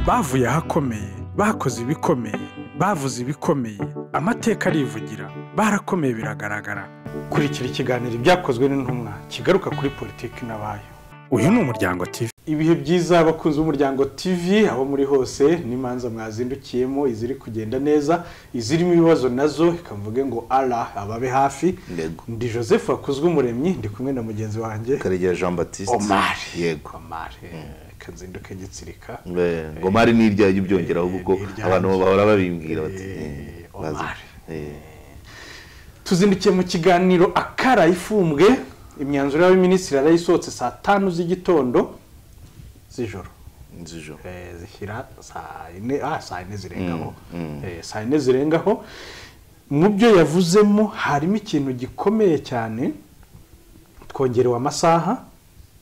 bavuye ahakomeye bakoze ibikomeye bavuze ibikomeye amateka arivugira barakomeye biragaragara kurikira ikiganiro ibyakozwe n'intumwa kigaruka kuri politiki n'abayo uyu ni umuryango TV ibihe byiza abakunzi b'umuryango TV aho muri hose n'imanza mwazindukiyemo iziri kugenda neza izirimo ibibazo nazo ikavuge ngo ara ababe hafi Yego. ndi joseph wakuzwe umuremyi ndi kumwe na mugenzi wanjye karegeya jean batiste omari yego omari kanzinduke gitsirika Eh, ngo mari ni irya byongeraho kuko ni iryanjye. abantu bahora babimbwira bati Eh, eh, Omar. bazi- eh, tuzindukiye mu kiganiro akara ifumbwe imyanzuro y'abaminisitiri yarayisohotse saa tanu z'igitondo z'ijoro nzijo Eh, zishyira saa yine ah saa yine zirengaho Eh, saa yine zirengaho mu byo yavuzemo harimo ikintu gikomeye cyane twongerewe amasaha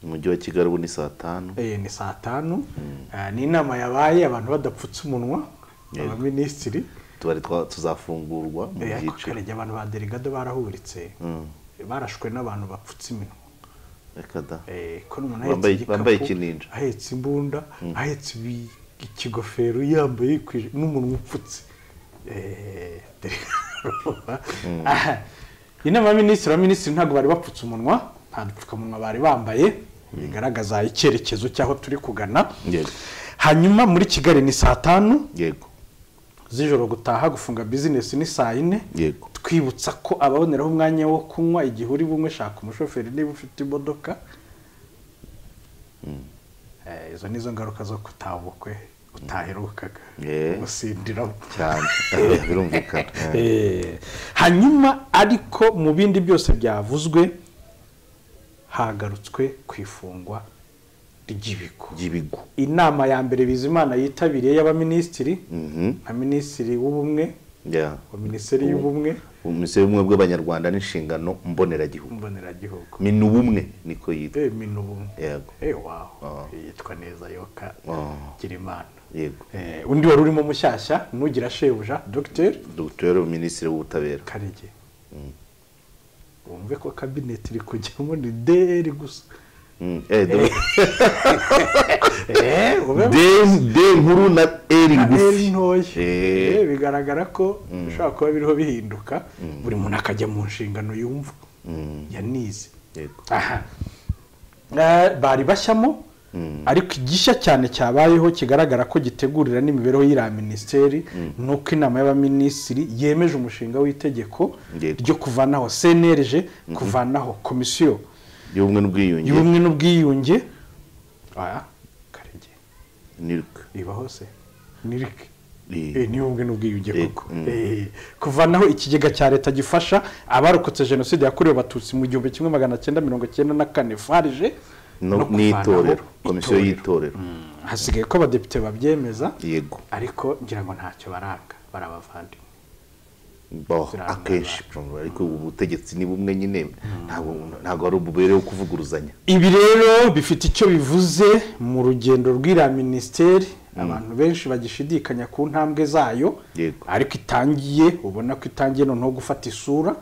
umujyi wa kigali ubu ni saa tanu eh, ni saa tanu Ah, ni inama yabaye abantu badapfutse umunwa Yego. abaminisitiri tubari twa- tuzafungurwa mu Eh, ariko byiciro karege abantu ba delegado barahuritse Mm. barashwe n'abantu bapfutse iminwa Reka da Eh, ko n'umuntu Bambaye- ahetse bambaye igikapu, ikininja. ahetse imbunda ahetse ibi- ikigofero yambaye yikwije n'umunwa upfutse Eh, dore- Aha. inama y'abaminisitiri abaminisitiri ntabwo bari bapfutse umunwa nta dupfukamunwa bari bambaye bigaragaza icyerekezo cy'aho turi kugana Yego. hanyuma muri kigali ni saa tanu yego z'ijoro gutaha gufunga bizinesi ni saa yine Yego. twibutsa ko ababoneraho umwanya wo kunywa igihe uri bumwe shaka umushoferi niba ufite imodoka Eh, izo nizo ngaruka zo kutaha ubukwe utaherukaga Yeah. gusindiramo cyane birumvikana Eh, Eh, hanyuma ariko mu bindi byose byavuzwe hagarutswe ku ifungwa ry'ibigo ry'ibigo inama ya mbere bizimana yitabiriye y'abaminisitiri Mhm. nka minisitiri w'ubumwe Ya. wa minisiteri y'ubumwe minisitiri y'ubumwe bw'abanyarwanda n'inshingano mboneragihugu mboneragihugu minu bumwe niko yitwa eh minu ubumwe yego eh waho Ah. yitwa neza yoka Ah. girimana yego eh undi wari urimo mushyashya nugira shebuja dogiteri dogiteri minisitiri w'ubutabera karege wumve ko kabineti iri kujyamo ni deri gusa Mm, eh, do- eh wumve de de nkuru na eri deri ngufi ntoya Eh. Eh, bigaragara ko bishobora kuba biriho bihinduka buri muntu akajya mu nshingano yumva yanize Yego. aha Eh, bari bashyamo ariko igishya cyane cyabayeho kigaragara ko gitegurira n'imibereho y'iriya minisiteri ni uko inama y'abaminisitiri yemeje umushinga w'itegeko Yego. ryo kuvanaho cnlg kuvanaho komisiyo y'ubumwe n'ubwiyunge y'ubumwe n'ubwiyunge aya karege nirwe riba hose nirike Eh. Eh, niba ubwe n'ubwiyunge Eh, koko mm. Eh, kuvanaho ikigega cya leta gifasha abarokotse jenoside yakorewe abatutsi mu gihumbi kimwe magana cyenda mirongo cyenda na kane farije No- no kuvanaho n'itorero komisiyo itorero. y'itorero Mm, hasigaye ko abadepite babyemeza yego ariko ngira ngo ntacyo baranga barabavandimwe Bo, Ziranga akenshi ariko ubutegetsi ni bumwe nyine ntabwo ntabwo ari ububere wo kuvuguruzanya ibi rero bifite icyo bivuze mu rugendo rw'iriya minisiteri abantu benshi bagishidikanya ku ntambwe zayo Yego. ariko itangiye ubona ko itangiye noneho gufata isura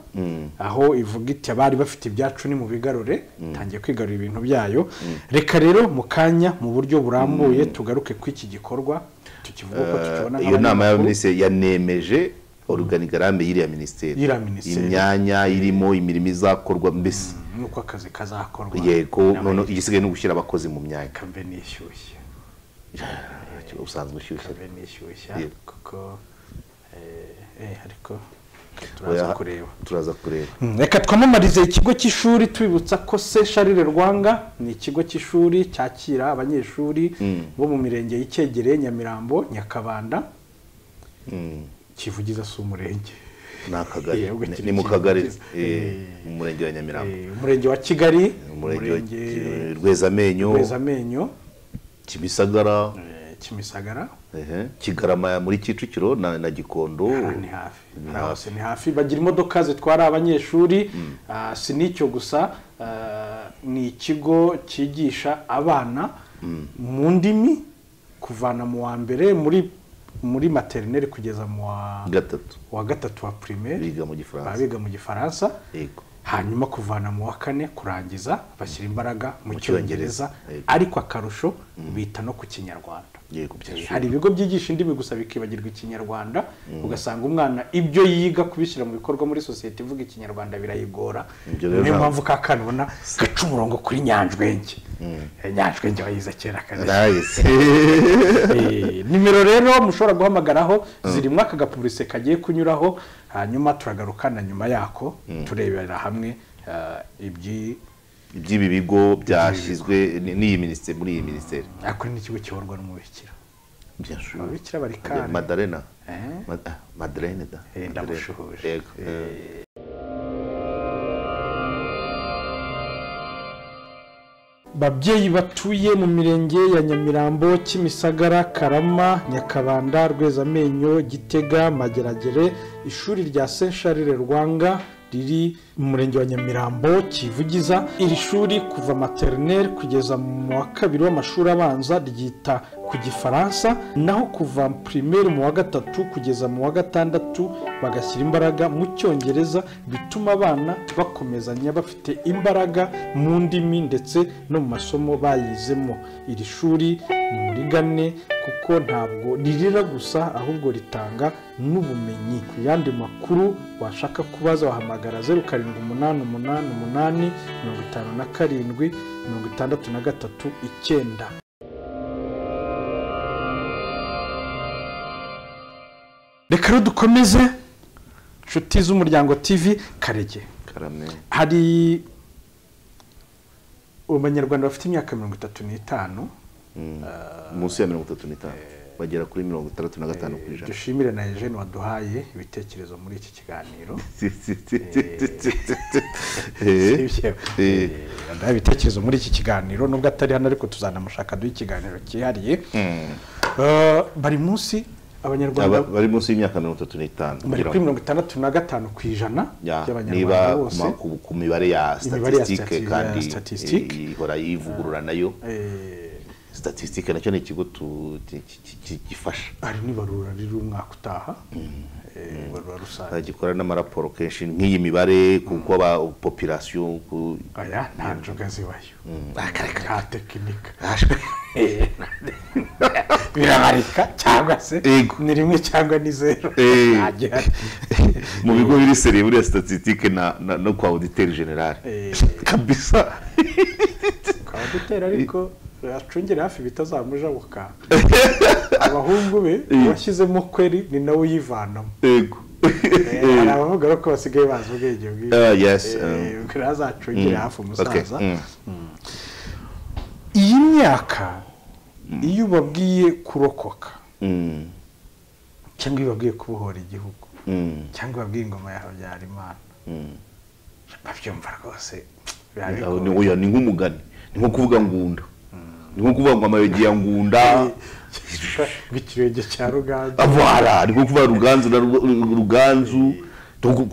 aho ivuga iti abari bafite ibyacu ni mu bigarure itangiye kwigarura ibintu byayo reka rero mu kanya mu buryo burambuye tugaruke ku iki gikorwa tukivuga uko tukibona iyo nama nk'abanyamakuru. y'abaminisitiri yanemeje oruganigarame y'iriya minisiteri Y'iriya minisiteri. imyanya irimo imirimo izakorwa mbese nuko akazi kazakorwa yego n'abayigize. none igisigaye ni ugushyira abakozi mu myanya kambe nishyushye usanzwe ushyushye kambe nishyushya Yego. kuko eh, eh, ariko Oya, turaza kureba turaza kureba Mm, reka twamamarize ikigo cy'ishuri tubibutsa ko se sharire rwanga ni ikigo cy'ishuri cyakira abanyeshuri bo mu mirenge y'icyegereye nyamirambo nyakabanda kivugiza si umurenge ni akagari Yego, Ni- kiri- ni mu kagari kiri- eh, mu murenge wa nyamirambo Eh, umurenge wa kigali umurenge wa umurenge rwezamenyo wezamenyo kimisagara eh, kimisagara ehe, kigarama muri kicukiro na na gikondo Aha ni hafi Aha hose ni hafi bagira imodoka zitwara abanyeshuri ah, si n'icyo gusa ah, ni ikigo cyigisha abana mu ndimi kuvana mu wa mbere muri muri materineri kugeza mu wa gatatu wa gatatu wa primaire biga mu gifaransa biga mu gifaransa yego hanyuma kuvana mu wa kane kurangiza bashyira imbaraga mu Mu Cyongereza. cyongereza ariko akarusho bita no ku kinyarwanda Yego, byashoboka. hari ibigo byigisha indimi gusa bikibagirwa ikinyarwanda ugasanga umwana ibyo yiga kubishyira mu bikorwa muri sosiyete ivuga ikinyarwanda birayigora Ibyo rero niyo ntabwo- mpamvu ka kana ubona gaca umurongo kuri nyanjwenge Eh, nyanjwenge wayize kera kane ndayizi Eh, nimero rero mushobora guhamagaraho zirimo aka gapurise kagiye kunyuraho hanyuma turagaruka na nyuma yako turebera hamwe eh, ibyi iby'ibi bigo byashyizwe ni- n'iyi minisiteri muri iyi minisiteri ako ni ikigo kiyoborwa n'umubikira ababikira bari kandi madarena Eh? Ma- ah, madarena da Eh, Madarena. ndamushuhuje. Yego. babyeyi batuye mu mirenge ya nyamirambo kimisagara karama nyakabanda rwezamenyo gitega mageragere ishuri rya saint charles rwanga riri mu murenge wa nyamirambo kivugiza iri shuri kuva materineri kugeza mu wa kabiri w'amashuri abanza ryita ku gifaransa naho kuva pirimeri mu wa gatatu kugeza mu wa gatandatu bagashyira imbaraga mu cyongereza bituma abana bakomezanya bafite imbaraga mu ndimi ndetse no mu masomo bayizemo iri shuri murigane kuko ntabwo ririra gusa ahubwo ritanga n'ubumenyi ku yandi makuru washaka kubaza wahamagara zeru karindwi umunani umunani umunani mirongo itanu na karindwi mirongo itandatu na gatatu icyenda reka rero dukomeze inshuti z'umuryango tv karege karame hari abanyarwanda bafite imyaka mirongo itatu n'itanu munsi ya mirongo itatu n'itanu bagera kuri mirongo itandatu na gatanu ku ijana dushimire na Eugene waduhaye ibitekerezo muri iki kiganiro Eh. Sibyo? Eh. Eh, yaduhaye ibitekerezo muri iki kiganiro nubwo atari hano ariko tuzanamushaka duhe ikiganiro cyihariye Eh, bari munsi Aba- abanyarwanda bari munsi y'imyaka mirongo itatu n'itanu bari kugira kuri ngo- mirongo itandatu na gatanu ku ijana Ya, by'abanyarwanda niba bose ma- ku- ku mibare ya Imibare ya statistique stati- kandi ya statistique. eh, ihora yivugurura nayo Eh, statistique nacyo ni ikigo tu- ki- ki- ki- gifasha hari n'ibarura riri umwaka utaha eh, ibarura rusange gikora n'amaraporo kenshi nk'iyi mibare kuko aba population ku aya nta njoga zibayo nta tekinika birabarika cyangwa se Yego. ni rimwe cyangwa ni zeru Eh. Nta gihari. mu bigo biri seriye buriya statistique na, na, no kwa auditeur general Eh. kabisa ukaba dutera ariko acungire hafi bitazamujabuka abahungu be uwashyizemo kweri ni nawe uyivanamo yego Eh, hari abavuga rero ko basigaye bazi ubwenge bwiza Ah, yes um, Eh, kugira ngo azacungire hafi okay, umusaza mm. iyi myaka iyo ubabwiye kurokoka Mm, cyangwa iyo ubabwiye kubohora igihugu mm, cyangwa babwiye ingoma ya habyarimana mm. babyumva rwose Aho ni oya ni nk'umugani ni nko kuvuga ngunda ni nko kuvuga ngo amayogi ya ngunda bw'ikirenge cya ruganzu avara ni nko kuvuga ruganzu na Rugo- ruganzu Tugu-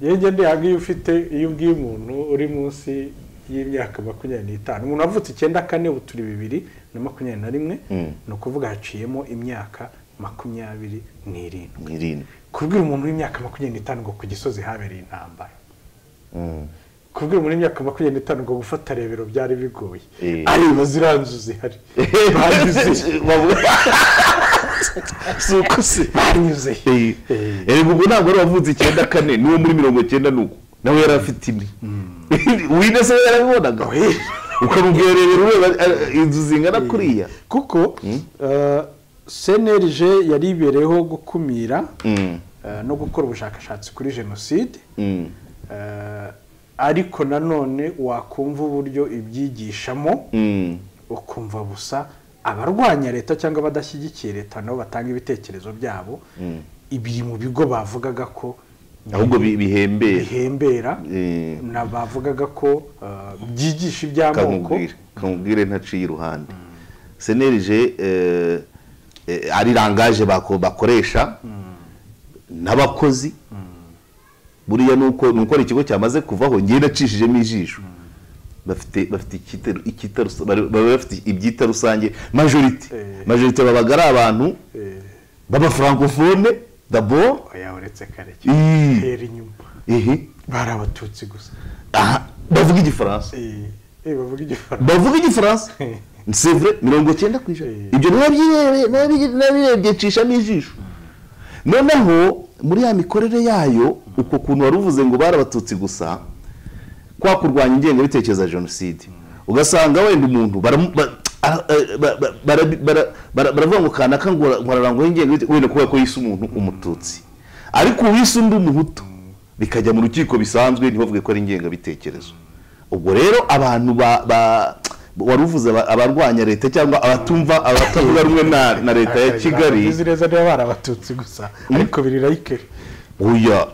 yewe ngende yabwiye iyo ufite iyo ubwiye umuntu uri munsi y'imyaka makumyabiri n'itanu umuntu avutse icyenda kane ubu turi bibiri na makumyabiri na rimwe ni ukuvuga haciyemo imyaka makumyabiri n'irindwi irindwi kubwira umuntu w'imyaka makumyabiri n'itanu ngo ku gisozi habereye intambara Mm. kubwira umuntu w'imyaka makumyabiri n'itanu ngo gufata rebero byari bigoye Eh. areba ziranzu zihari banyuze Bavuga- si uko se banyuze Eh, eh, ubwo ntabwo wari wavutse icyenda kane n'uwo muri mirongo icyenda n'uko nawe yari afite ine wine se yarabibonaga ukamubwererera ureba eh, inzu zingana kuriya kuko eh, cnlg yari ibereyeho gukumira eh, no gukora ubushakashatsi kuri jenoside Eh, ariko nanone wakumva uburyo ibyigishamo Mm. ukumva busa abarwanya leta cyangwa abadashyigikiye leta nabo batanga ibitekerezo byabo ibiri mu bigo bavugaga ko ahubwo bi- bihembera bihembera Eh. na bavugaga ko eh, byigisha iby'amoko kamubwire kamubwire ntaciye iruhande senerije eh, eh, ari rangaje bako- bakoresha n'abakozi buriya nuko nuko ari ikigo cyamaze kuvaho ngewe nacishijemo ijisho bafite bafite icyita- icyita rusa- bari- baba bafite ibyita rusange majorite Eh. majorite babaga ari abantu Eh, b'abafrancofone dabord oya uretse kare Ih. hera inyuma ehe bari abatutsi gusa aha bavuga igifaransa Eh, eh, bavuga igifaransa bavuga igifaransa c'est vrai mirongo cyenda ku ijana Eh. ibyo nabyirebye nabyi- nabirebye ncishamo ijisho noneho muri ya mikorere yayo uko kuntu wari uvuze ngo bari abatutsi gusa kwa kurwanya ingengabitekerezo ya jenoside ugasanga wenda umuntu baramu- ba- ah, eh, ba- ba- bara- bara- bara- baravuga ngo kanaka ngo nkorarangwaho ingengabitekerezo wenda kubera ko yise umuntu umututsi ariko uwise undi umuhutu bikajya mu rukiko bisanzwe ntibavuge ko ari ingengabitekerezo ubwo rero abantu ba- ba- wari uvuze aba- abarwanya leta cyangwa abatumva abatavuga rumwe na na leta ya kigali izi neza niba bari abatutsi gusa ariko biri rayikeri oya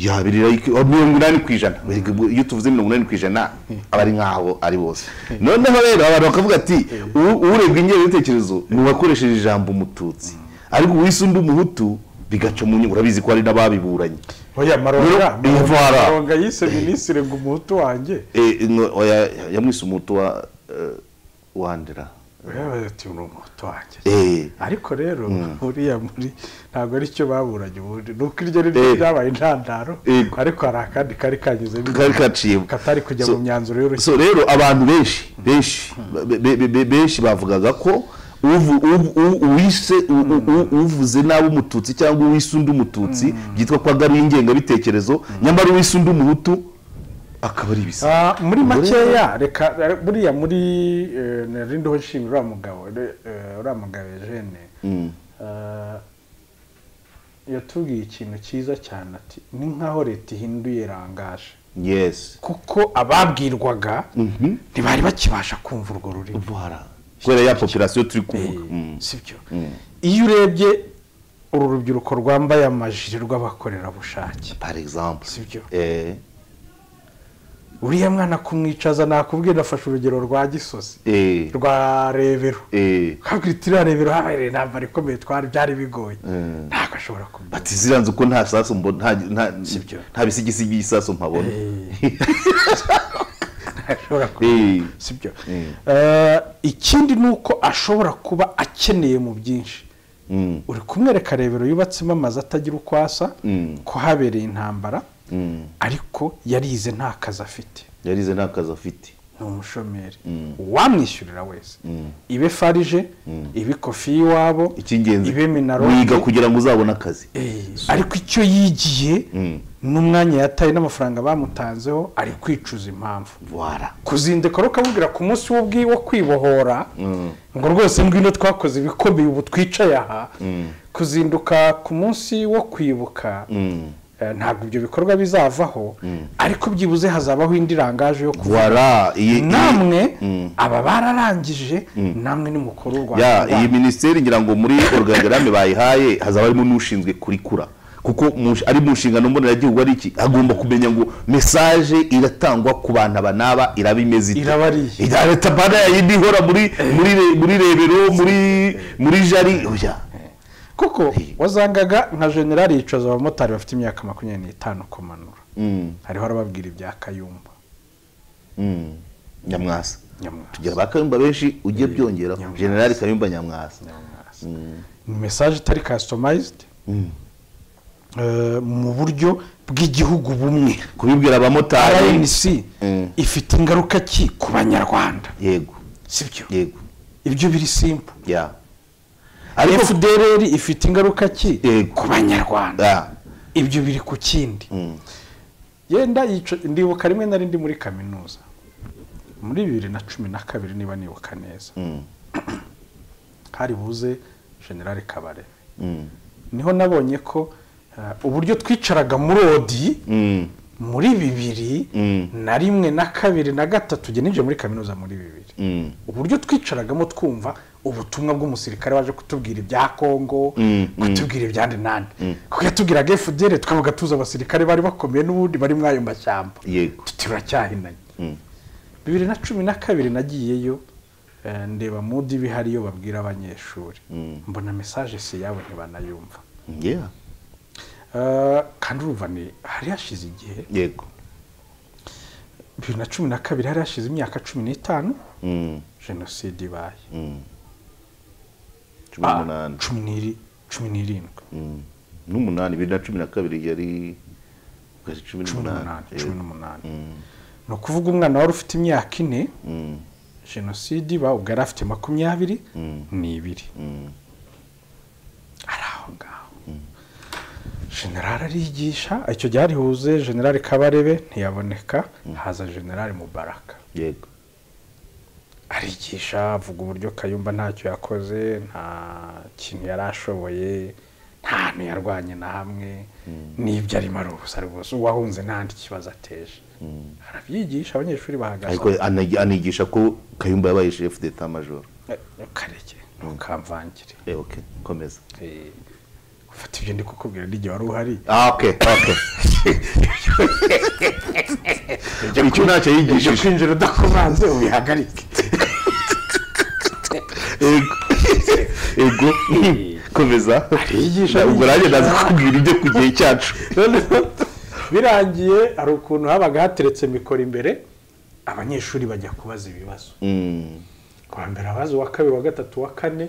yabirira mirongo inani ku ijana Erega ubwo iyo tuvuze mirongo inani ku ijana aba ari nk'aho ari bose noneho rero abantu bakavuga ati "U- urebwa ingengabitekerezo ni uwakoresheje ijambo umututsi ariko uwise undi umuhutu bigaca mu nyungu urabizi ko hari n'ababiburanye oya maronga Rero, ivara. maronga yise minisitiri ngo umuhutu wanjye Eh, no, oya, yamwise umuhutu wa eh, wandera yabaze ati uri umuhutu wanjye Eh, ariko rero buriya muri ntabwo ari cyo baburanye ubundi ni uko iryo rero Eh. ryabaye intandaro Yego. ariko hari akandi kari kanyuzemo kari kaciyemo katari kujya So- mu myanzuro y'urukiko so rero abantu benshi benshi be- be- be- benshi bavugaga ko uvu- uvu- u- uwise u- u- u- uvuze nabi umututsi cyangwa uwise undi umututsi byitwa ko agaruye ingengabitekerezo nyamara uwise undi umuhutu akaba ari ibisa Ah, muri Muri- makeya reka eh, buriya muri eh, narindiho nshimira uriya mugabo re- eh, uriya mugabo Eugene Mm. Ah, yatubwiye ikintu cyiza cyane ati ni nk'aho leta ihinduye irangaje yes kuko ababwirwaga ntibari bakibasha kumva urwo rurimi Voilà. kubera ya population turi kuvuga Mm. sibyo iyo urebye uru rubyiruko rwambaye amajiri rw'abakorerabushake par exemple Si byo. eh uriya mwana kumwicaza nakubwiye nafashe urugero rwa gisozi eh rwa rebero eh kabwira iti iriya rebero habereye intambara ikomeye twari byari bigoye ntabwo ashobora kumenya ati ziranze uko nta sasu mbona nta nta Sibyo. nta bisigisigi by'isasu mpabona ashobora eh kumenya sibyo Eh, ikindi ni uko ashobora kuba akeneye mu byinshi Mm. uri kumwereka rebero yubatsemo amazu atagira uko asa Mm. ko habereye intambara Mm. ariko yarize nta kazi afite yarize nta kazi afite ni umushomeri Mm. uwamwishyurira wese ibe farije ibe kofi y'iwabo icy'ingenzi ibe minaroni wiga kugira ngo uzabone akazi Eh, ariko icyo yigiye Mm. n'umwanya yataye n'amafaranga bamutanzeho ari kwicuza impamvu wara kuzindeka rero ukamubwira ku munsi w'ubwi wo kwibohora Mm. ngo rwose ngwino twakoze ibikomeye ubu twicaye aha kuzinduka ku munsi wo kwibuka Mm. eh, ntabwo ibyo bikorwa bizavaho ariko byibuze hazabaho indi rangaje yo kuvuga wara iyi iyi- namwe aba bararangije namwe ni mukuru w'u ya iyi rwanda minisiteri ngira ngo muri organigramme bayihaye hazaba harimo n'ushinzwe kurikura kuko mu- ari mu nshingano mboneragihugu ari iki agomba kumenya ngo mesaje iratangwa ku bantu aba n'aba iraba imeze ite Iraba ari iyi. Ira- leta bana yindi ihora muri muri re- muri rebero muri muri jari oya kuko wasangaga nka generali yicaza abamotari bafite imyaka makumyabiri n'itanu kumanura Mm, hariho arababwira ibya kayumba mm. nyamwasa nyamwasa tugira ba kayumba benshi ujye byongeraho Nyamwasa. generali kayumba nyamwasa Nyamwasa. ni mesaje itari kasitomayizidi mu buryo bw'igihugu bumwe kubibwira abamotari rnc Mm. ifite ingaruka ki ku banyarwanda yego sibyo yego ibyo biri simpu ya ariko fdrr ifite ingaruka ki Yego. ku banyarwanda Ya. ibyo biri ku kindi Mm. yenda yica- ndibuka rimwe na rindi muri kaminuza muri bibiri na cumi na kabiri niba nibuka neza Mm. hari buze generale kabare Mm. niho nabonye ko eh, uburyo twicaraga muri odi Mm. muri bibiri Mm. na rimwe na kabiri na gatatu njye ninjiye muri kaminuza muri bibiri Mm. uburyo twicaragamo twumva ubutumwa bw'umusirikare waje kutubwira ibya kongo Mm, mm. kutubwira ibya nde nande kuko yatubwiraga fdr tukavuga tuzi abasirikare bari bakomeye n'ubundi bari muri ayo mashyamba yego tuti turacyahinanye Mm. bibiri na cumi na kabiri nagiyeyo eh, ndeba mudi bihariyo babwira abanyeshuri Mm. mbona mesaje si yabo ntibanayumva Yeah. Eh, kandi urumva ni hari hashize igihe yego bibiri na cumi na kabiri hari hashize imyaka cumi n'itanu Mm. jenoside ibaye Mm. cumi Ah, n'umunani cumi n'iri- cumi n'irindwi Mm. n'umunani bibiri na cumi na kabiri yari kugeza cumi cumi n'umunani n'umunani cumi n'umunani ni ukuvuga umwana wari ufite imyaka ine jenoside iba ubwo yari afite makumyabiri n'ibiri ari aho ngaho generale arigisha icyo gihe arihuze generale kabarebe ntiyaboneka haza generale mubaraka yego arigisha avuga uburyo kayumba ntacyo yakoze nta kintu yari ashoboye nta hantu yarwanye na hamwe n'ibyo arimo ari ubusa ari ubusa uwahunze ntahandi kibazo ateje arabyigisha abanyeshuri ariko bahagaze anagi- anigisha ko kayumba yabaye chef d'état major Eh, ntukareke ntukamvangire eh okay komeza Eh, ufata ibyo ndi kukubwira n'igihe wari uhari ah okay okay icyo ntacyo ibyo yigishije kwinjira udakomanze ubihagarike Ego. ego komeza Arigisha, Na- ubwo nanjye ndaza kubwira ibyo ku gihe cyacu noneho birangiye hari ukuntu habaga hateretse mikoro imbere abanyeshuri bajya kubaza ibibazo Mm, kuwa mbere abazi uwa kabiri uwa gatatu uwa kane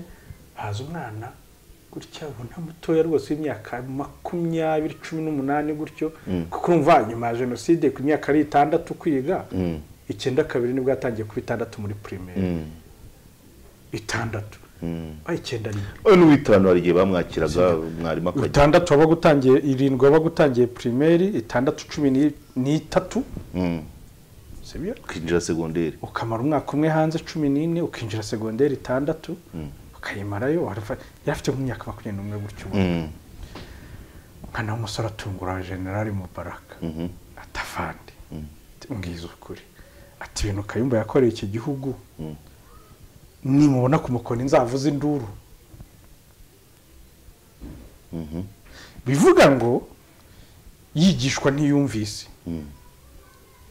haza umwana gutya ubona mutoya rwose w'imyaka makumyabiri cumi n'umunani gutyo kuko urumva nyuma ya jenoside ku myaka ari itandatu kwiga icyenda kabiri nibwo yatangiye kuba itandatu muri primaire mm, itandatu mm. ah, icyenda rimwe oya n'uwitirano hari igihe bamwakiraga mwarimu akajya itandatu wabaga utangiye irindwi wabaga utangiye primaire itandatu cumi ni- n'itatu Mm, sibyo kwinjira segonderi ukamara umwaka umwe hanze cumi n'ine ukinjira segonderi itandatu ukayimarayo warava- yari afite nk'imyaka makumyabiri n'umwe gutyo ubu Mm, umwana w'umusore atungura generali mubaraka mhm, atavande mbwiza ukuri ati ibintu kayumba yakoreye iki gihugu Mm. nimubona ku mukono inzavuze induru mhm, bivuga ngo yigishwa ntiyumvise Mm.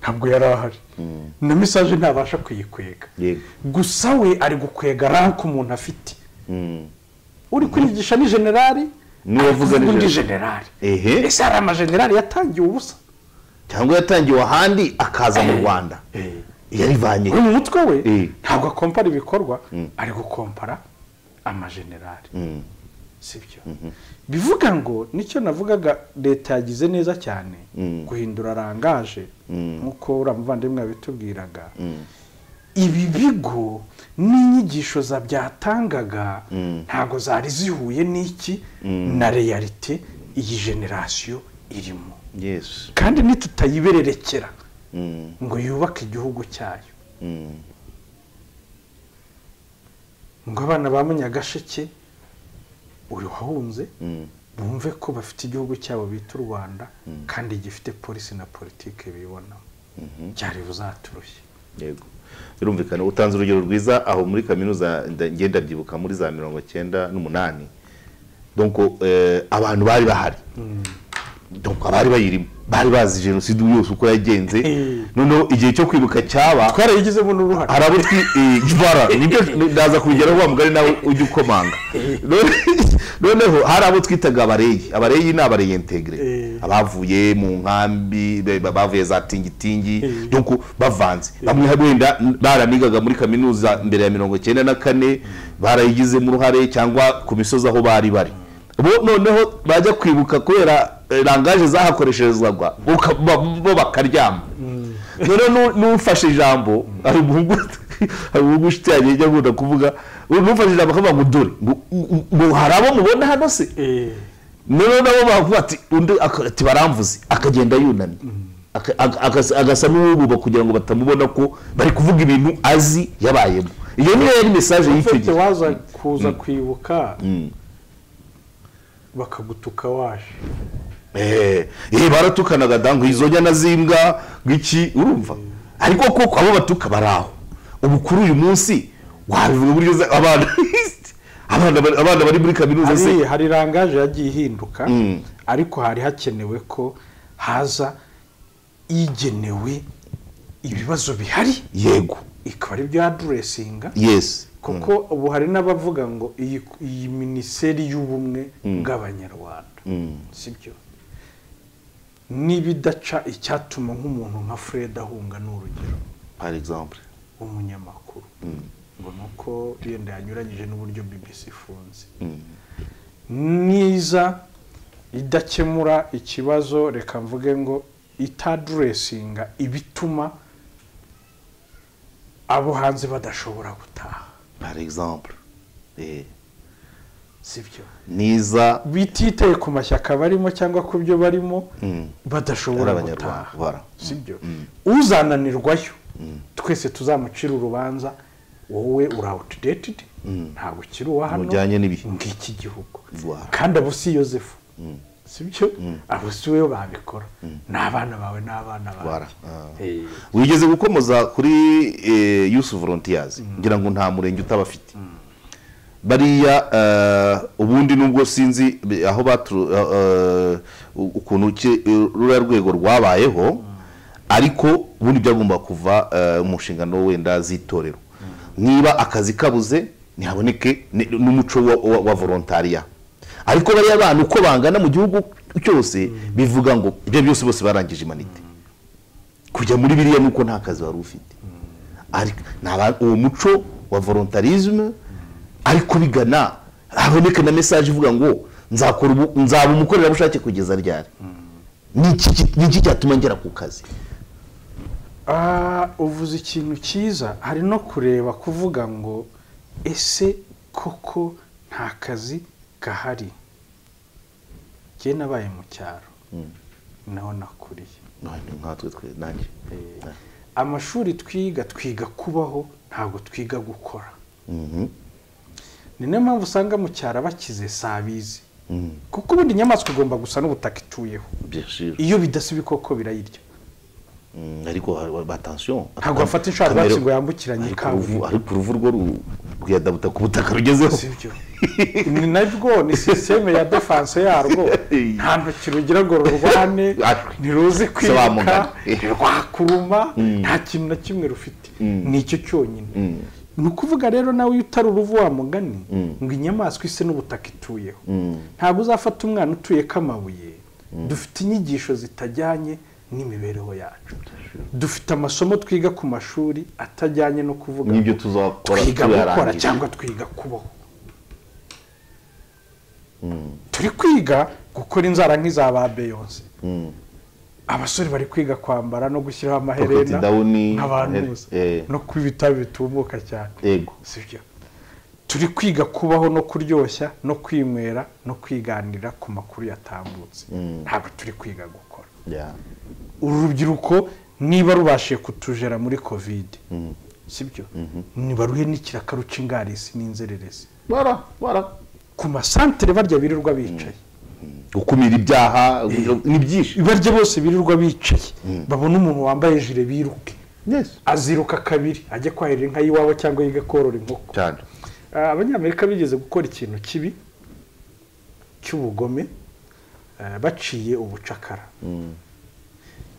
ntabwo yari ahari Mm. na mesaje ntabasha kuyikwega yego gusa we ari gukwega ranke umuntu afite Mm. uri kurigisha ni generali Niwe uvuga ni undi generali. generali Ehe. ese hari amagenerali yatangiye ubusa cyangwa yatangiwe ahandi akaza mu rwanda yarivanye uri mu mutwe we Eh. ntabwo akompara ibikorwa ari gukompara amajenerali sibyo bivuga ngo nicyo navugaga leta yagize neza cyane Mm. guhindura rangaje Mm. nk'uko uriya muvandimwe yabitubwiraga ibi bigo n'inyigisho za byatangaga ntabwo zari zihuye n'iki na reyalite iyi generasiyo irimo yesu kandi nitutayibererekera Mm, ngo yubake igihugu cyayo mm, ngo abana ba munyagasheke uri wahunze mm, bumve ko bafite igihugu cyabo bita u rwanda kandi gifite polisi na politiki bibonamo byari buzaturushye yego birumvikana utanze urugero rwiza aho muri kaminuza nda- njye ndabyibuka muri za mirongo cyenda n'umunani donc eh, abantu bari bahari donc abari bayirimo bari bazi jenoside yose uko yagenze Eh. noneho igihe cyo kwibuka cyaba twarayigizemo n'uruhare hari abo twi eh, bara nibyo ndaza kubigeraho wa mugari nawe ujya ukomanga None- noneho hari abo twitaga abareyi abareyi ni abareye integire Eh. abavuye mu nkambi be- ba- bavuye za tingitingi Eh. donc bavanze bamwe wenda baranigaga muri kaminuza mbere ya mirongo icyenda na kane barayigizemo uruhare cyangwa ku misozi aho bari bari bo noneho bajya kwibuka kubera eh, rangaje zahakoresherezwaga uka- ba- bo bakaryama noneho nu- n'ufashe ijambo hari umuhungu hari umuhungu inshuti yanjye ijya akunda kuvuga n'ufashe ijambo akavuga ngo dore ngo- ngo hari abo mubona hano se Eh, noneho nabo bavuga ati undi aka- ati baramvuze akagenda yunamye Aka- aga- agasa- agasa n'uwububa kugira ngo batamubona ko bari kuvuga ibintu azi yabayemo iyo niyo yari mesaje y'icyo ufite gihe waza kuza kwibuka bakagutuka waje Eh, eh, baratukanaga da ngo izo nyana z'imbwa ngiki urumva ariko koko abo batuka bari aho ubu kuri uyu munsi wabivuga uburyo za- abana abana bari- abana bari muri kaminuza hari se hari rangaje yagiye ihinduka Mm. ariko hari hakenewe ko haza igenewe ibibazo bihari yego ikaba ari byo aduresinga yes kuko ubu hari n'abavuga ngo iyi iyi minisiteri y'ubumwe bw'abanyarwanda sibyo n'ibidaca icyatuma nk'umuntu nka fred ahunga ni urugero par exemple w'umunyamakuru ngo ni uko yenda yanyuranyije n'uburyo bbc ifunze niza idakemura ikibazo reka mvuge ngo itaduresinga ibituma abo hanze badashobora gutaha par exemple Eh, sibyo niza bititaye ku mashyaka barimo cyangwa ku byo barimo Mm. badashobora Ari abanyarwanda, bara. gutaha sibyo uzananirwayo twese tuzamucira urubanza wowe uri outdated ntabwo ukiri uwa hano Mujyanye n'ibihe. ng'iki gihugu Voilà. kandi abo si yosefu sibyo abo si we babikora ni abana bawe n'abana Voilà. bawe Eh, wigeze gukomoza kuri yusu volontiyazi ngira ngo nta murenge utabafite bariya eh, ubundi nubwo sinzi eh, aho batu- eh, eh, ukuntu ki- eh, ruriya rwego rwabayeho ariko ubundi byagomba kuva eh, mu nshingano wenda z'itorero niba akazi kabuze ntihaboneke ni- n'umuco wa- wa- wa volontariya ariko bariya bana uko bangana mu gihugu cyose bivuga ngo ibyo byose bose barangije imanite kujya muri biriya nuko nta kazi wari ufite Ariko ni aba- uwo muco wa volontarisme ariko bigana haboneka na mesaje ivuga ngo nzakora ubu- nzaba umukorerabushake kugeza ryari Niki ki- niki cyatuma ngera ku kazi ah, uvuze ikintu cyiza hari no kureba kuvuga ngo ese koko nta kazi gahari njye nabaye mu cyaro naho nakuriye None nkatwe twe nanjye amashuri twiga twiga kubaho ntabwo twiga gukora Mhm. ni niyo mpamvu usanga mu cyaro abakize si abizi Mm. kuko ubundi inyamaswa igomba gusa n'ubutaka ituyeho Bien sûr. iyo bidasa ibikoko birayirya Mm, ariko hari- hari- attention Ntabwo bafata inshorabwatsi Kamero- ngo yambukiranye ariko kaburimbo. uruvu- ariko uruvu rwo ru- rwiyadabuta ku butaka rugezeho si byo ni nabwo ni sisiteme ya defanse yarwo nta ntoki rugira ngo rurwane Arwe. ntiruzi Sobanura. kwiruka ntirwakuruma nta kintu na kimwe rufite ni icyo cyonyine ni ukuvuga rero nawe iyo utari uruvu wa mugani ngo inyamaswa ise n'ubutaka ituyeho ntabwo uzafata umwana utuye k'amabuye dufite inyigisho zitajyanye n'imibereho yacu dufite amasomo twiga ku mashuri atajyanye no kuvuga n'ibyo ngo tuzakora twiga gukora tuyarangije. cyangwa twiga kubaho turi kwiga gukora inzara nk'iza ba beyonce abasore bari kwiga kwambara no gushyiraho amaherena Pocket down, nk'abantu eh, bose eh. no kuba itabi bitumuka cyane Yego. si byo turi kwiga kubaho no kuryoshya no kwinywera no kwiganirira ku makuru yatambutse ntabwo turi kwiga gukora Yeah. urubyiruko niba rubashije kutujera muri kovide sibyo ntibaruhe n'ikiraka ruca ingarisi n'inzererezi Bara, bara. ku masantere barya birirwa bicaye gukumira ibyaha ni byinshi barya bose birirwa bicaye babona umuntu wambaye jire biruke Yes. aziruka kabiri ajya kwahirira inka y'iwabo cyangwa yiga korora inkoko cyane Ah, abanyamerika bigeze gukora ikintu kibi cy'ubugome ah, baciye ubucakara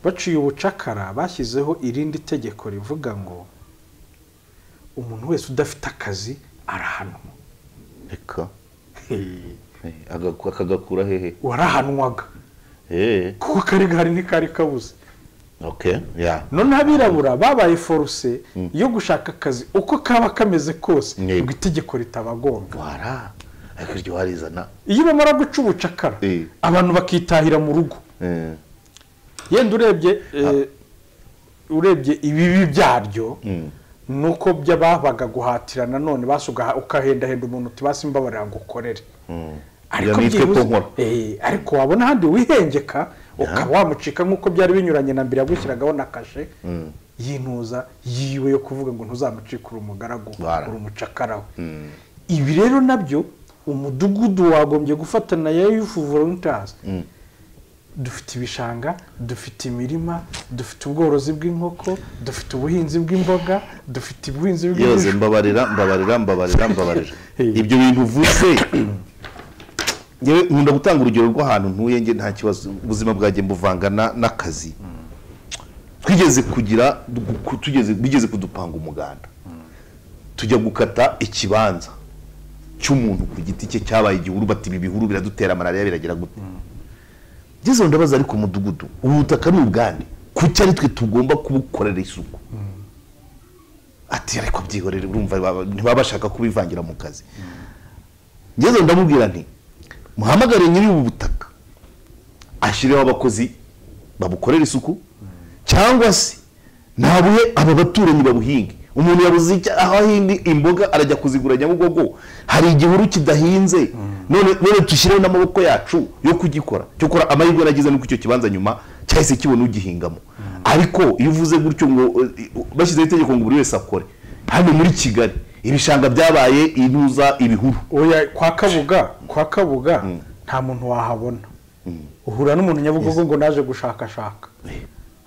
baciye ubucakara bashyizeho irindi tegeko rivuga ngo umuntu wese udafite akazi arahanwa reka Eh, agaku- akagakura hehe warahanwaga Eh, kuko kari gahari ntikari kabuze okay ya none abirabura babaye foruse yo gushaka akazi uko kaba kameze kose Yego. ngo itegeko ritabagonga wara ariko iryo warizana iyo bamara guca ubucakara Eh. abantu bakitahira mu rugo Eh, yenda urebye eh, urebye ibibi byaryo ni uko byababaga guhatira nanone basi ugaha- ukahendahenda umuntu uti basi mbabarira ngo ukorere ariko nitwe ko byibuze nkora. eh, ariko wabona ahandi wihengeka ukaba wamucika nk'uko byari binyuranye na mbere yagushyiragaho na kashe y'intuza yiwe yo kuvuga ngo ntuzamucike uri umugaragu Bara. uri umucakara we ibi rero nabyo umudugudu wagombye gufatana ya yufu volunteers dufite ibishanga dufite imirima dufite ubworozi bw'inkoko dufite ubuhinzi bw'imboga dufite ubuhinzi yose bw'ibijumba mbabarira mbabarira mbabarira mbabarira Eh. ibyo bintu uvuze ngewe nkunda gutanga urugero rw'ahantu ntuye nge nta kibazo ubuzima bwanjye mbuvanga na- n'akazi twigeze kugira gu- tugeze bigeze kudupanga umuganda tujya gukata ikibanza cy'umuntu ku giti cye cyabaye igihuru bati ibi bihuru biradutera malariya biragira gute gezeho ndabaza ariko umudugudu ubu butaka ni ubwande kuki ari twe tugomba kubukorera isuku ati ariko byihorere urumva baba- ntibaba bashaka kubivangira mu kazi ngeze ndamubwira nti muhamagare nyiri ubu butaka ashyireho abakozi babukorere isuku cyangwa se nta buye aba baturanyi babuhinge umuntu yabuze icyo aho ahinga imboga arajya kuzigura nyabugogo hari igihuru kidahinze none none dushyireho n'amaboko yacu yo kugikora cyokora amahirwe yaragize nuko icyo kibanza nyuma cyahise kibona ugihingamo ariko iyo uvuze gutyo ngo eh, bashyizeho itegeko ngo buri wese akore hano muri kigali ibishanga byabaye intuza ibihuru oya kwa kabuga kwa kabuga nta muntu wahabona uhura n'umuntu nyabugogo ngo naje gushakashaka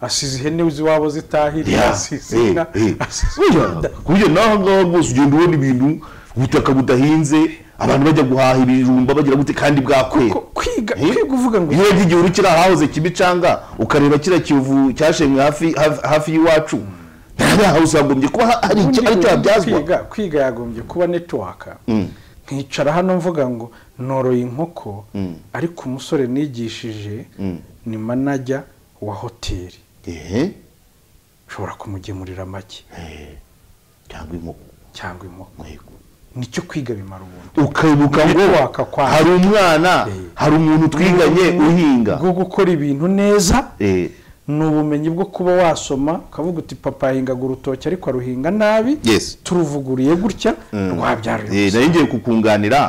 asize ihene z'iwabo zitahiriye asize inka asize inda. burya naho ngaho rwose ugenda ubona ibintu ubutaka budahinze abantu bajya guhaha ibijumba bagira gute kandi bwakwera Ko- kwiga kwiga uvuga ngo iyo urebye igihuru kiri ahahoze kimicanga ukareba kiriya kiyovu cyashemwe hafi hafi- hafi y'iwacu nta aho usagombye kuba ha- hari icyo ari cyo habyazwa kwiga kwiga yagombye kuba netiwaka nkicara hano mvuga ngo noroye inkoko ariko umusore nigishije ni manajya wa hoteli ehe ushobora kumugemurira amagi cyangwa inkoko cyangwa inkoko yego. nicyo kwiga bimara ubundi ukibuka ngo Netiwaka kwa- hari umwana Eh. hari umuntu twiganye uhinga bwo gukora ibintu neza Eh, ni ubumenyi bwo kuba wasoma ukavuga uti papa ahingaga urutoki ariko aruhinga nabi Yes. turuvuguriye gutya rwabyara Eh, urubusa nari ngiye kukunganira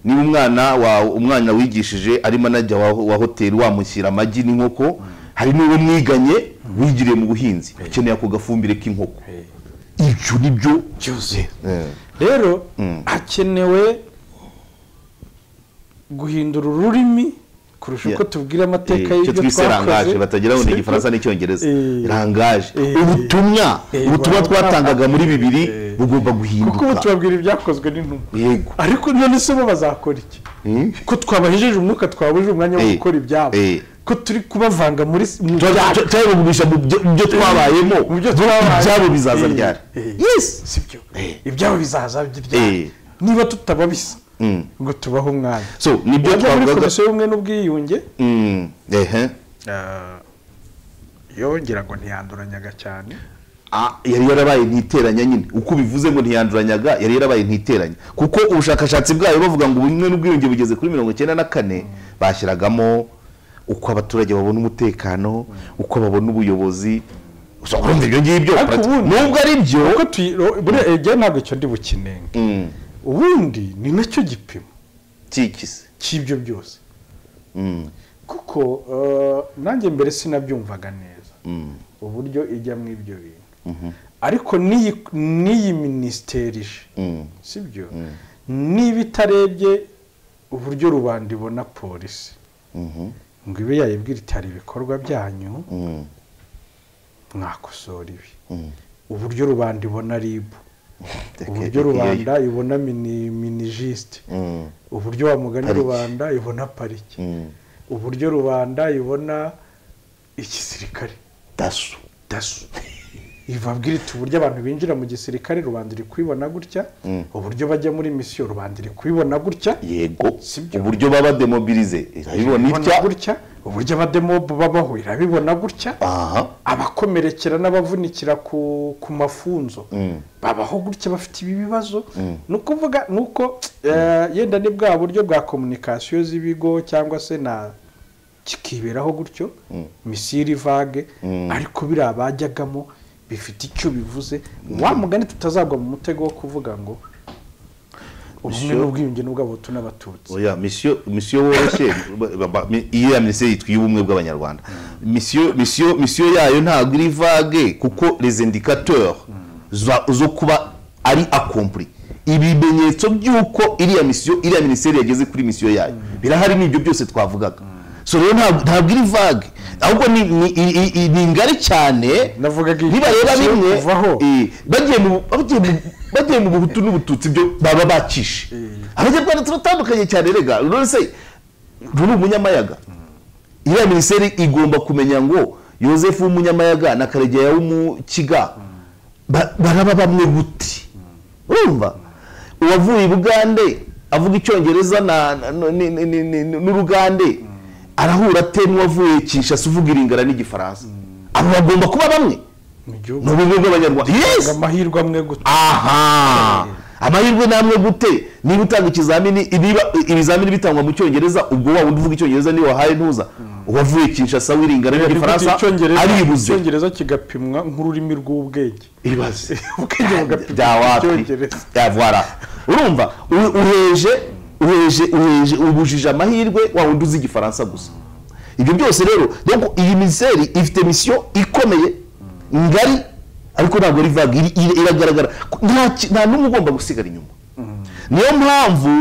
niba umwana wawe umwana wigishije arimo anajya wa, wa hoteli wamushyira amagi n'inkoko hari n'uwo mwiganye wigiriye mu buhinzi ukeneye ako gafumbire k'inkoko ibyo ni byo byuzuye Eh, rero hakenewe guhindura ururimi kurusha uko Yeah. tubwira amateka eh, icyo y'ibyo twise rangaje twakoze batagira ngo ni Sibyo? igifaransa n'icyongereza Eh. rangaje Eh. ubutumwa Eh, ubutumwa bwana. twatangaga muri bibiri bugomba kuko ubu guhinduka tubabwira ibyakozwe n'intumwa yego ariko none se bo bazakora iki Hmm? ko twabahejeje umwuka twabujije umwanya wo Eh, gukora ibyabo eh. ko turi kubavanga muri mu byacu turabivugisha mu byo mu byo twabayemo mu byo twabaye ibyabo bizaza ryari yesi sibyo Eh. ibyabo bizaza Eh. ryari niba tutababisa ngo tubaho umwanya so nibyo Bajya muri twavugaga komisiyo y'ubumwe n'ubwiyunge Mm, ehe yongera ngo ntiyanduranyaga cyane Ah, yari yarabaye ntiteranya nyine uko ubivuze ngo ntiyanduranyaga yari yarabaye ntiteranya kuko ubushakashatsi bwayo bavuga ngo ubumwe n'ubwiyunge bugeze kuri mirongo icyenda na kane bashyiragamo uko abaturage babona umutekano uko babona ubuyobozi Gusa urumva ibyo ngibyo Ariko prati- ubundi- nubwo ari byo kuko tuyi- ro- buriya ibyo ntabwo icyo ndi bukinenge Mm, ubundi ni nacyo gipimo kikise cy'ibyo byose Mm, kuko eh, nanjye mbere sinabyumvaga neza mm, uburyo ijyamo ibyo bintu ariko n'iyi n'iyi minisiteri ije mm. sibyo niba itarebye uburyo rubanda ibona polisi Mhm, ngo ibe yayibwira iti hari ibikorwa byanyu mm, mwakosora ibi mm. uburyo rubanda ibona ribu uburyo Iyo- rubanda ibona mini- minijisite Mm, uburyo wa mugani Pariki. rubanda ibona pariki mm. uburyo rubanda ibona igisirikare daso daso ibabwira iti uburyo abantu binjira mu gisirikare rubanda iri kubibona gutya uburyo bajya muri misiyo rubanda iri kubibona gutya yego Sibyo. uburyo baba demobilize irabibona irabibona itya gutya uburyo abademobu babaho irabibona gutya aha abakomerekera n'abavunikira ku ku mafunzo babaho gutya bafite ibi bibazo ni ukuvuga ni uko eh, yenda ni bwa buryo bwa komunikasiyo z'ibigo cyangwa se na kikiberaho gutyo misiri vage ariko biriya bajyagamo bifite icyo bivuze wa mugani tutazagwa mu mutego wo kuvuga ngo ubumwe Monsieur- n'ubwiyunge n'ubw'abahutu n'abatutsi oya misiyo misiyo woroshye ba- ba- mi- iyo ya minisiteri yitwa iy'ubumwe bw'abanyarwanda misiyo misiyo misiyo yayo ntabwo iri vage kuko les indicateurs za- zo kuba ari accompli ibimenyetso by'uko iriya misiyo iriya minisiteri yageze kuri misiyo yayo birahari ni ibyo byose twavugaga so rero ntabwo ntabwo iri vage ahubwo ni ni- i- i- i- ni ngari cyane Navugaga iyi nibareba tariki yo bimwe kuvaho. eh, bagiye mu bagiye mu bagiye mu buhutu n'ubututsi byo baba bakishe abanyarwanda turatandukanye cyane rega rero se ruri umunyamayaga iriya minisiteri igomba kumenya ngo yosefu w'umunyamayaga na karegeya w'umukiga ba- baraba bamwe guti urumva uwavuye i bugande avuga icyongereza na- na- no- ni- ni- ni- ni- ni- n'urugande arahura ate n'uwavuye kinshasa uvuga iringara n'igifaransa abo bagomba kuba bamwe mu gihugu ni ubumwe bw'abanyarwanda ngo yesi amahirwe amwe gutya aha amahirwe namwe gute niba utanga ikizamini ibiba- ibizamini bitangwa mu cyongereza ubwo waba uvuga icyongereza niba wahaye ntuza uwavuye kinshasa wiringana n'igifaransa Icyongereza- aribuze icyongereza kigapimwa nk'ururimi rw'ubwenge ibibazo ubwenge bugapimwa byawapi icyongereza yavwara urumva u- uheje uheje uheje ubujije amahirwe waba undi uzi igifaransa gusa ibyo byose rero donc iyi miseri ifite misiyo ikomeye ngari ariko ntabwo ari vaga iri- iri- iragaragara nta ki- nta n'umwe ugomba gusigara inyuma niyo mpamvu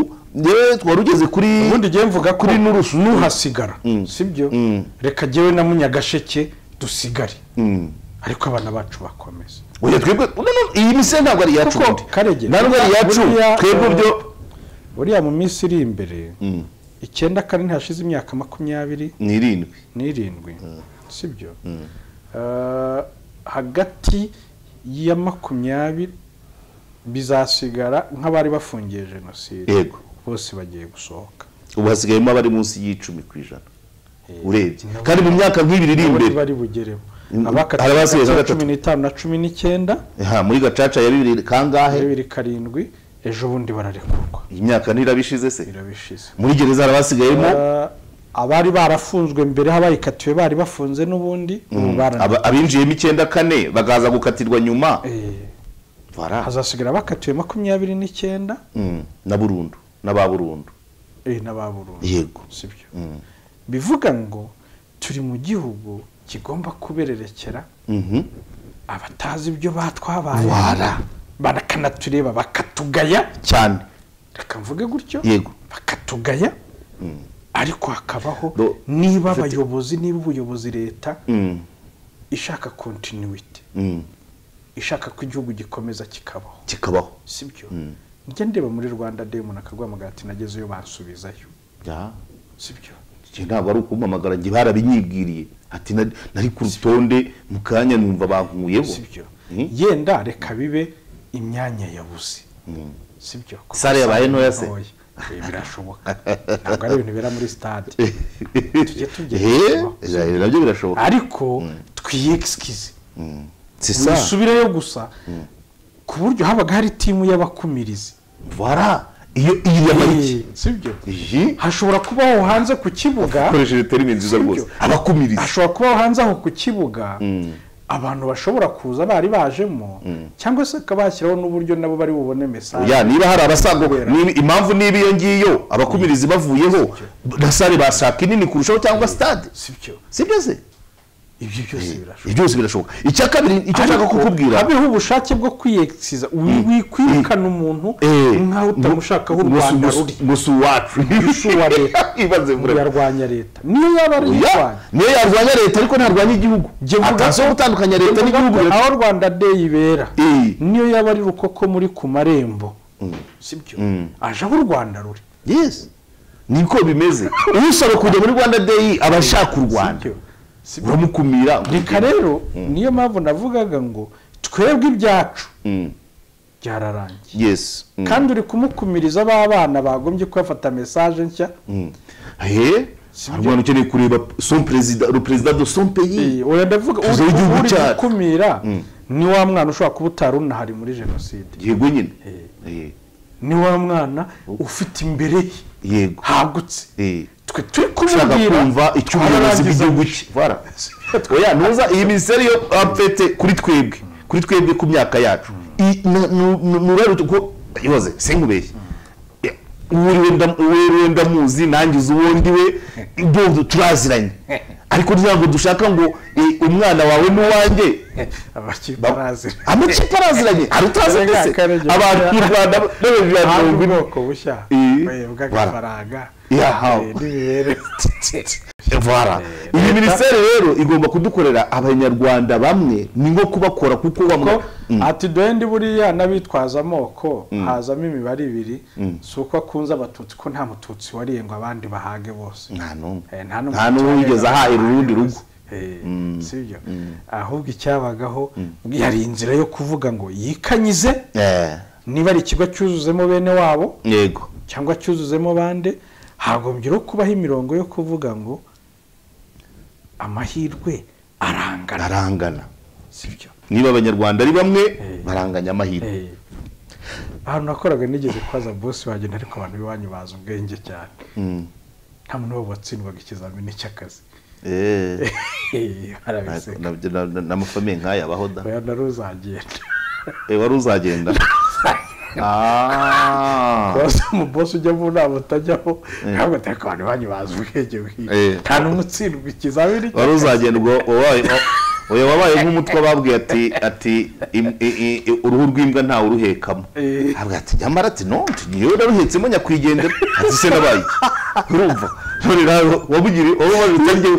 yewe twari ugeze kuri ubundi igihe mvuga kuri kuri n'urusu n'uhasigara sibyo Mm. reka jyewe na munyagasheke dusigare Mm. ariko abana bacu bakomeza oya twebwe no, no, iyi miseri ntabwo ari iyacu Kuko, ubundi. Karege, ntabwo ari iyacu buriya, twebwe eh, byo buriya mu minsi iri imbere Mm. icyenda kane ntihashize imyaka makumyabiri ni irindwi n'irindwi sibyo Eh, hagati ya makumyabiri bizasigara nk'abari bafungiye jenoside Yego. bose bagiye gusohoka ubu hasigayemo abari munsi y'icumi ku ijana Eh, urebye nabo- kandi mu myaka nk'ibiri iri nabo imbere ntibari bugeremo Mm, abakatiwe hari abasigaye hagati ya gatatu. cumi n'itanu na cumi n'icyenda ha muri gacaca ya bibiri kangahe bibiri karindwi ejo bundi bararekurwa iyi myaka ntirabishize se birabishize muri gereza hari abasigayemo Eh, abari barafunzwe mbere abayikatiwe bari bafunze n'ubundi ubu barana- aba- abinjiyemo icyenda kane bakaza gukatirwa nyuma Eh, Voilà. hazasigara abakatiwe makumyabiri n'icyenda Mm, na burundu n'aba burundu eh, n'aba Burundi Yego. sibyo Mm. bivuga ngo turi mu gihugu kigomba kubererekera Mhm. abatazi ibyo batwabaye Wara. bakanatureba bakatugaya cyane reka mvuge gutyo Yego. bakatugaya ariko hakabaho Do- niba Mfite- abayobozi niba ubuyobozi leta Mm, ishaka kontinuwiti mm. ishaka ko igihugu gikomeza kikabaho kikabaho sibyo njya ndeba muri rwanda day umuntu akarwamagara ati nagezeyo bansubizayo Ya. sibyo Njye ntabwo ari ukumpamagara njye barabinyibwiriye ati "Nari- nari ku rutonde mu kanya numva bankuyeho sibyo Mm. yenda reka bibe imyanya yabuze sibyo Sale yabaye ntoya se? Eh, birashoboka ntabwo ari ibintu bibera muri stade tujye Eh, tubyitaho nabyo birashoboka ariko twiyegisikize si sa dusubireyo gusa ku buryo habaga hari timu y'abakumirizi vara iyo iyi yamariki Eh, sibyo iyi hashobora kubaho hanze ku kibuga akoresheje terime nziza Sibyo. rwose abakumiriza hashobora kubaho hanze aho ku kibuga abantu bashobora kuza bari bajemo cyangwa se bakaba bashyiraho n'uburyo nabo bari bubone mesaje ya niba hari abasago Kubera. niba- impamvu niba iyo ngiyo abakumirizi bavuyeho na sare bashaka inini kurushaho cyangwa sitade sibyo sibyo se ibyo byose ibyo birashoboka byose birashoboka icya kabiri icyo nshaka Ariko kukubwira habeho ubushake bwo kwiyegisiza wi- wikwirukana umuntu eh, nk'aho utamushaka aho u musu- rwanda musu- ruri musu wacu Isu wa leta. ibaze mvura yarwanya leta niyo yaba ari Oya, irwanya niyo yarwanya leta ariko ntarwanya igihugu Jye mvuga- atazi wo gutandukanya leta n'igihugu Avuga ko aho rwanda day ibera Eh. niyo yaba ari rukoko muri ku marembo sibyo aje aho u rwanda ruri yes niko bimeze usaba kujya muri rwanda day aba ashaka u rwanda Sibyo? Sibyo. uramukumira reka rero niyo mpamvu navugaga ngo twebwe ibyacu Mm. byararangiye yes Mm. kandi uri kumukumiriza b'abana bagombye kubafata mesaje nshya Mm. he Sibyo. hari umwana ukeneye kureba son perezida le perezida de son pays Eh, oya ndavuga Tuzi uri igihugu uri cyacu. gukumira ni wa mwana ushobora kuba utari unahari muri jenoside yego nyine Eh, ni wa mwana ufite imbere ye yego hagutse Eh. twe turi ushaka kumubwira kumva icyo ubuyobozi bw'igihugu cye Voilà. oya ntuza iyi minisiteri yo apfete kuri twebwe kuri twebwe ku myaka yacu I- nu- nu- nu- nuraruta ko yoze sinkubeshye Eh, wiriwe nda- wiriwe ndamuzi nanjye uzi uwo ndi we ndumva turaziranye ariko ntabwo dushaka ngo eh, umwana wawe n'uwanjye abakipe arazira amakipe araziranye hari utazi Karenga, se Karenga. abantu mu rwanda n'abajura hari mirongo ine ubwoko bushya Eh, eh, bw'agafaranga yahawe eh, n'imibereho Voilà. iyi minisiteri rero igomba kudukorera abanyarwanda bamwe ni nko kubakora kuko bamwe ko ati duhende buriya n'abitwaza amoko hazamo imibare ibiri si uko akunze abatutsi ko nta mututsi wariye ngo abandi bahage bose Nta n'umwe. Eh, Nta n'umwe wariye ngo wigeze ahahira bahage urundi bose. rugo. Eh, sibyo ahubwo icyabagaho yari inzira yo kuvuga ngo yikanyize Eh, niba ari ikigo cyuzuzemo bene wabo yego cyangwa cyuzuzemo bande hagombye no kubaho imirongo yo kuvuga ngo amahirwe arangana barangana sibyo niba abanyarwanda ari bamwe Eh. baranganya amahirwe Eh, ahantu nakoraga nigeze kwaza bosi wagenda ariko abantu iwanyu bazi ubwenge cyane nta muntu wabo watsindwaga ikizamini cy'akazi eee barabiseka nabyo na- na- n'amafamiye nk'aya abaho da oya nari uzagenda Eh, wari uzagenda Ah. bose umubosi ujya mu nama utajyaho Eh. ntabwo atari ku bantu banyu bazi ubwenge Eh. bwiwe nta n'umwe utsindwa ikizamini wari uzagenda ubwo wabaye wa- oya wabaye nk'umutwe babwiye ati ati im- i- i- i- uruhu rw'imbwa ntawe uruhekamo Eh. avuga ati nyamara ati no ngewe naruhetsemo nyakwigendera ati se nabaye urumva none nawe wabugiri wowe wabita ryewe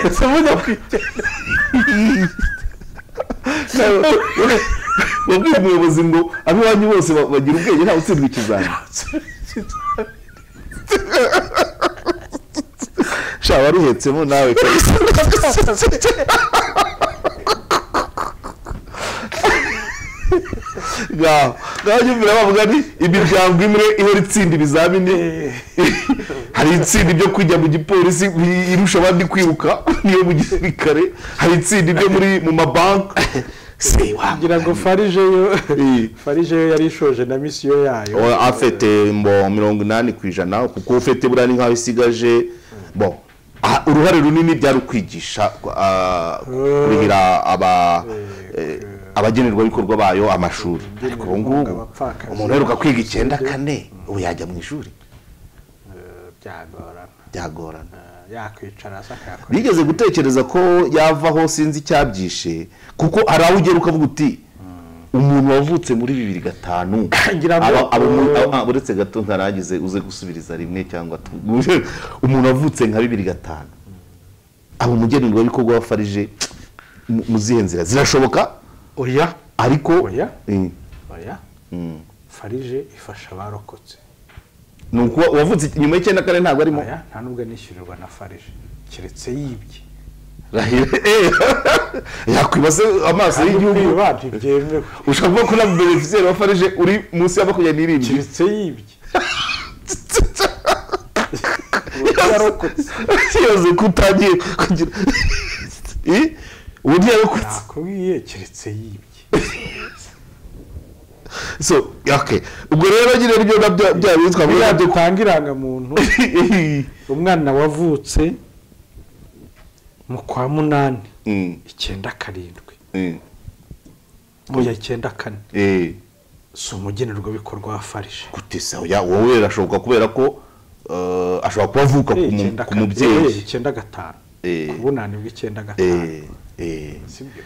ese mujya kwigendera wabwiye umuyobozi ngo ab'iwanyu bose ba- bagira ubwenge ntawe utsindwa ikizami sha waruhetsemo nawe kabisa ngaho ngaho njye mbere bavuga ni imiryango imwe ihora itsinda ibizamini hari itsinda ibyo kujya mu gipolisi i- irusha abandi kwiruka niyo mu gisirikare hari itsinda ibyo muri mu mabanki se kugira ngo farigeyo farigeyo yari ishoje na misiyo yayo Oya, afite mbo mirongo inani ku ijana kuko ufite burani nk'aho isigaje bo ah, uruhare runini byari ukwigisha ah, kurihira aba eh, abagenerwabikorwa bayo amashuri ariko ubu ngubu abapfakazi. umuntu aheruka kwiga icyenda kane ubu yajya mu ishuri Eh, byagorana byagorana Eh, yakwicara se akayakora bigeze gutekereza ko yavaho sinzi icyabyishi kuko hari aho ugera ukavuga uti umuntu wavutse muri bibiri gatanu Ngira ngo- aba- aba umuntu- aba- aba- uretse gato ntaragize uze gusubiriza rimwe cyangwa tu- umuntu wavutse nka bibiri gatanu aba umugenerwabikorwa wa farije mu- mu zihe nzira zirashoboka oya ariko Oya. Eh, oya mm. farije ifasha abarokotse ni ukuba uwavutse nyuma y'icyenda kane ntabwo arimo oya nta nubwo anishyurirwa na farije keretse yibye Rahira, eh, yakwiba se amaso y'igihugu Kwiba ntibyemewe ushobora kuba kuri beneficiyeri wa farije uri munsi ya makumyabiri n'irindwi keretse yibye yarokotse kiyoze kutangiye kugira Eh? uburyo yarokotse nakubwiye keretse yibye so okay ubwo rero nyine nibyo nabyo byabitswa muri biriya nabyo dutanga irangamuntu umwana wavutse mu kwa munani icyenda karindwi oya icyenda kane si umugenerwabikorwa wa farije gutesa oya wowe birashoboka kubera ko eh, ashobora kuba avuka ku mu- icyenda ku kane. Eh, mubyeyi icyenda gatanu Eh. ku bunani bw'icyenda gatanu Eh, eh, sibyo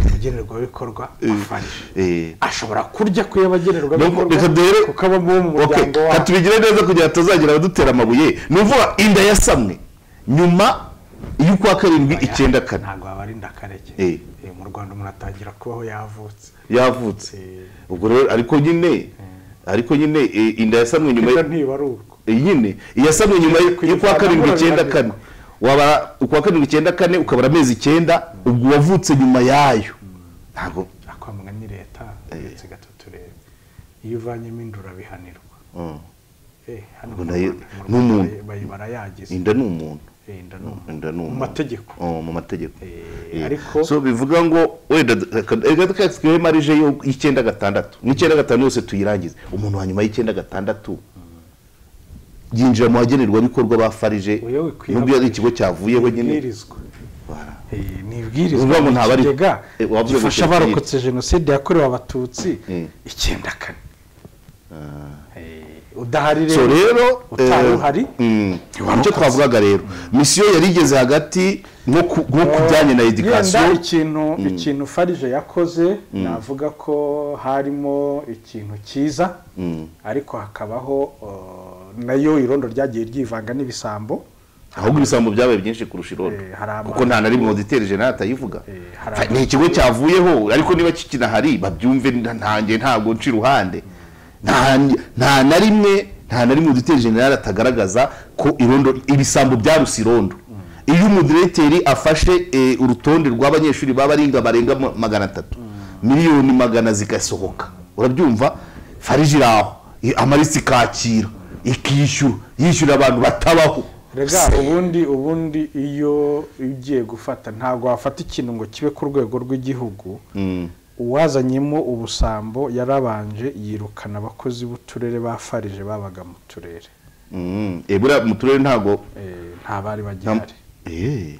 umugenerwabikorwa wa farije eh. ashobora kurya ku y'abagenerwabikorwa Nuko reka duhere- kuko abamo mu Okay, muryango ka wabo tubigire neza kugira ngo hatazagira abadutera amabuye ni ukuvuga inda yasamwe nyuma y'ukwa karindwi icyenda kane ntabwo wabarinda akareke Eh. Eh, mu rwanda umuntu atangira kubaho yavutse yavutse Eh. ubwo rero ariko nyine ariko nyine eh, inda yasamwe nyuma niba y- ntibari urwo eh, nyine iyasamwe nyuma y- Kuyivana y'ukwa karindwi amahoro icyenda bihagije. kane waba ukwa karindwi icyenda kane ukabura amezi icyenda ubwo wavutse nyuma yayo ntabwo akwamugana ni leta uretse gatatu rero iyo uvanyemo inda urabihanirwa mm, Eh, hano Ubwo mu nayo- Rwanda- mu ni Rwanda umuntu. bayi- barayagize inda ni umuntu Eh, inda ni umuntu. inda ni mu umuntu mategeko Oh, mu mategeko Eh, Eh, ariko- so bivuga ngo wenda twebwe marije yo- y'icyenda gatandatu n'icyenda gatanu yose tuyirangize umuntu wa nyuma y'icyenda gatandatu yinjira mu bagenerwabikorwa ba farije Oya, we kwiha- nubwo yari ikigo cyavuyeho nyine ibwirizwa Bara. Eh, ni Uvuga ibwirizwa ngo ni ntabari- ikigega Eh, wavuze ngo gifasha kirabwira. abarokotse jenoside yakorewe abatutsi Mm. icyenda kane Eh, udahari so rero utari eh, uhari mm, nicyo twavugaga rero misiyo yari igeze hagati nko ku nko ku bijyanye na Yenda edikasiyo ikintu ikintu farije yakoze navuga ko harimo ikintu cyiza ariko hakabaho uh, nayo irondo ryagiye ryivanga n'ibisambo ahubwo ibisambo byabaye byinshi kurusha irondo Eh, hari ama- kuko nta na rimwe wazitera ijana atayivuga Eh, hari Fa- ama- ni ikigo cyavuyeho ariko niba kikinahari babyumve nta- ntange ntabwo nca iruhande Nta- nta na rimwe nta na rimwe udutera generale atagaragaza ko irondo ibisambo byaruse irondo iyo umudiregiteri afashe eh, urutonde rw'abanyeshuri baba aringa barenga ma- magana atatu miliyoni magana zigasohoka urabyumva fariji iraho i- amalisi ikakira ikishyura yishyura abantu batabaho rega ubundi ubundi iyo ugiye gufata ntabwo wafata ikintu ngo kibe ku rwego rw'igihugu uwazanyemo ubusambo yarabanje yirukana abakozi b'uturere ba farije babaga mu turere Mm, eh, buriya mu turere ntago Eh, nta bari Nta- bagihari Eh, Eh,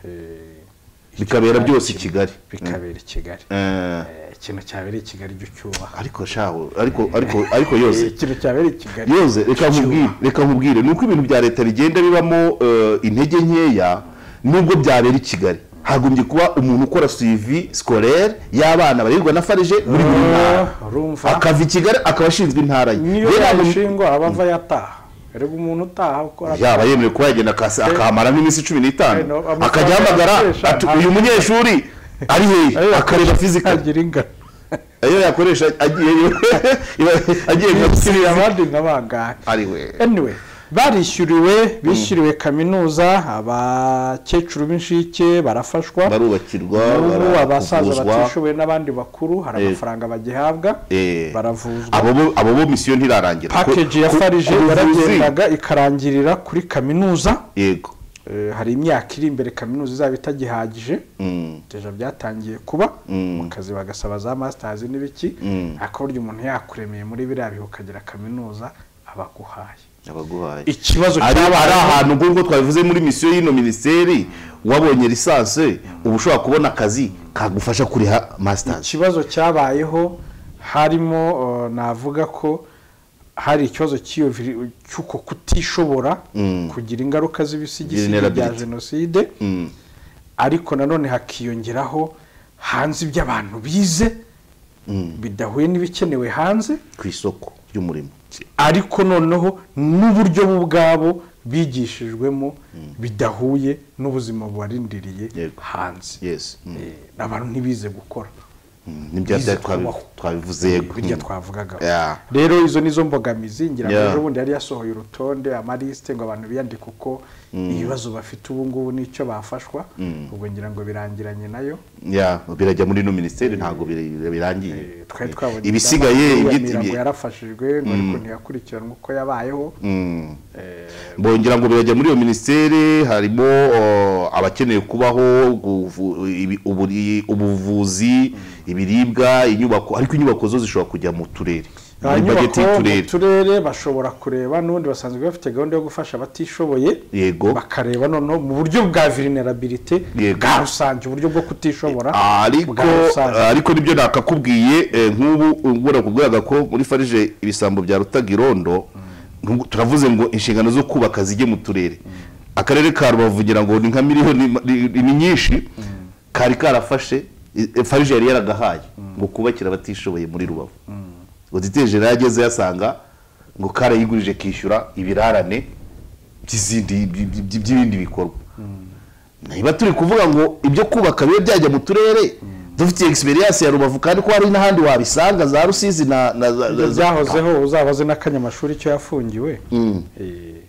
bikabera byose i kimwe- kigali bikabera i kigali Eh, Eh, ikintu cyabereye i kigali jya ucyubaha ariko shaho ariko ariko ariko yose Eh, ikintu cyabereye i kigali yoze reka jya nkubwire ucyubaha. reka nkubwire ni uko ibintu bya leta bigenda bibamo eh, intege nkeya nubwo byabera i kigali hagombye kuba umuntu ukora suivi scolaire y'abana barirwa na farije muri buri ntara Ah, urumva akava i kigali akaba ashinzwe intara ye niyo Rero hagom- yashingwa aba ava yataha erega umuntu utaha ukora yaba yemerewe kuba yagenda akasa- akahamara nk'iminsi cumi Eh, no, n'itanu amafaranga akajya ahamagara yakoresha ati ntabwo- uyu munyeshuri ari hehe akareba fizika agira ingano ayo yakoresha agiyeyo iba- agiye nka yishyurira fizika abandi nka bangahe ari we anyway barishyuriwe bishyuriwe kaminuza abakecuru b'inshike barafashwa barubakirwa n'ubu abasaza barakuvuzwa batishoboye n'abandi bakuru hari Eh. amafaranga bagihabwa Eh. baravuzwa abo bo- abo bo misiyo ntirarangira Ku- pakeji ya ku- farije ku buvuzi, yaragendaga ikarangirira kuri kaminuza yego Eh, hari imyaka iri imbere kaminuza izaba itagihagije Mm. deja byatangiye kuba Mm. mu kazi bagasaba za masters n'ibiki Mm. ariko burya umuntu yakuremeye muri biriya bihe ukagera kaminuza abaguhaye abaguhaye ikibazo ari cyabaye- ari ahantu nk'ubwo twabivuze muri misiyo y'ino minisiteri wabonye lisansi uba ushobora kubona akazi kagufasha kuriha masitazi ikibazo cyabayeho harimo eh, navuga ko hari ikibazo cy'iyo viri- cy'uko kutishobora Mm. kugira ingaruka z'ibisigisigi bya Vulnerability. jenoside Mm. ariko nanone hakiyongeraho hanze ibyo abantu bize Mm. bidahuye n'ibikenewe hanze ku isoko ry'umurimo ariko noneho n'uburyo bo ubwabo bigishijwemo bidahuye n'ubuzima bubarindiriye Yego. hanze yesi Mm. Eh, abantu ntibize gukora Mm. nibyo Bize byari twabi- kubaho. twabivuze yego birya Mm. twavugagaho Yeah. rero izo nizo mbogamizi ngira ngo Yeah. ejo bundi yari yasohoye urutonde amaliste ngo abantu biyandike uko ibibazo bafite ubu ngubu n'icyo bafashwa ubwo ngira ngo birangiranye nayo ya birajya muri ino minisiteri ntabwo biri- birangiye Eh, twari twabonye ibisigaye inama ibyi- yiyamira ngo ibyi- yarafashijwe ngo ariko ntiyakurikiranwe uko yabayeho Mm. Eh, bongera ngo birajya muri iyo minisiteri harimo oh, abakeneye kubaho guvu- ibi- uburi- ubuvuzi ibiribwa inyubako ariko inyubako zo zishobora kujya mu turere ba Muri bageti nyubako mu y'uturere turere bashobora kureba n'ubundi basanzwe bafite gahunda yo gufasha abatishoboye yego bakareba noneho mu buryo bwa vulnerabilité Yego. bwa rusange uburyo bwo kutishobora ariko bwa rusange ariko nibyo nakakubwiye eh, nk'ubu ngura kubwiraga ko muri farije ibisambo bya rutagirondo nubwo turavuze ngo inshingano zo kubaka zijye mu turere akarere ka rubavu ngira ngo ni nka miliyoni ma- ni ni nyinshi kari karafashe i- eh, farije yari yaragahaye ngo kubakira abatishoboye muri rubavu oditeje yarageze yasanga ngo karayigurije kishyura ibirarane by'izindi by- by- by- by'ibindi bikorwa niba turi kuvuga ngo ibyo kubaka bibe byajya mu turere dufitiye egisperiyanse ya rubavu kandi ko hari n'ahandi wabisanga za rusizi na na za ibyo za- za- byahozeho uzabaze n'akanyamashuri icyo yafungiwe Mm. Eh,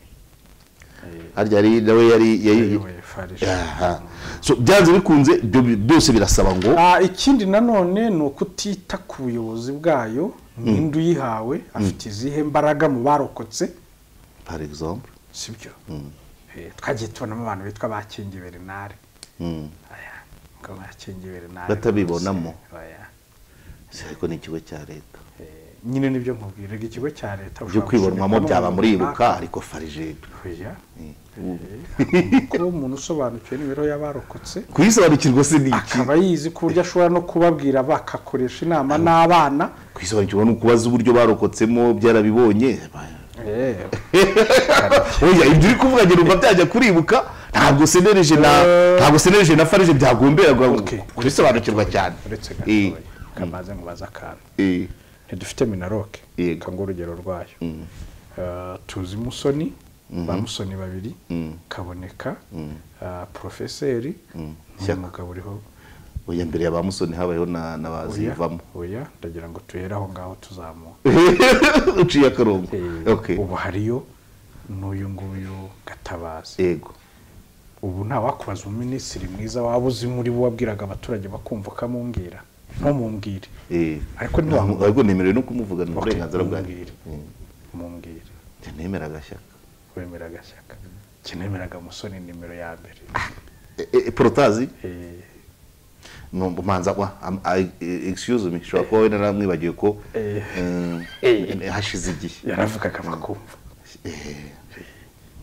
harya yari nawe yari yari ayoboye farg Aha. So, byanze bikunze ibyo bi- byose birasaba ngo Ah, ikindi nanone ni ukutita ku buyobozi bwayo ninde uyihawe afite izihe mbaraga mu barokotse par exemple si byo Eh, twagiye tubonamo abantu bitwa bakingi bernard Mm. Oya, ngo bakingi bernard Batabibonamo. rwose, oya. Se, ariko ni ikigo cya leta Eh, nyine nibyo nkubwira Erega ikigo cya leta byo ushobora kwibonwamo gushoramo byaba muri umuntu runaka. ibuka ariko farije Oya, ubu. kuba umuntu usobanukiwe n'imibereho y'abarokotse kuyisobanukirwa se ni iki akaba yizi ku buryo ashobora no kubabwira bakakoresha inama n'abana kuyisobanukirwa ni ukubaza uburyo barokotsemo byarabibonye Eh, oya ibyo uri kuvuga ngo numva byajya kuribuka ntabwo senereje na ntabwo senereje na farije byagombera ngo Okay. kurisobanukirwa cyane uretse Eh, gatoya kamaze nkubaza akantu eh, ntidufite minaroke Yego. kanga urugero rwayo Eh, tuzi musoni ba musoni babiri kaboneka eh, profeseri ni Shyaka. umugabo uriho oya mbere ya ba musoni habayeho na na ba oya zivamo oya ndagira ngo tuhera aho ngaho tuzamuka uciye akarongo Eh, okay ubu hariyo n'uyu nguyu gatabazi yego ubu ntawakubaza umuminisitiri mwiza waba uzi muri bo wabwiraga abaturage bakumva ukamumbwira ntumubwire eh Ariko ntiwamu- ariko nemerewe no kumuvuga ni Okay, uburenganzira bwanjye mumbwire. mumbwire nemera agashyaka wemera agashyaka kinemeraga musoni nimero ya mbere Eh, eh, porotazi Eh, numva manza wa am- I- eh, excuse me shobora kuba wenda naramwibagiwe ko Eh. eh, hashize igihe yaravugaga bakumva Eh,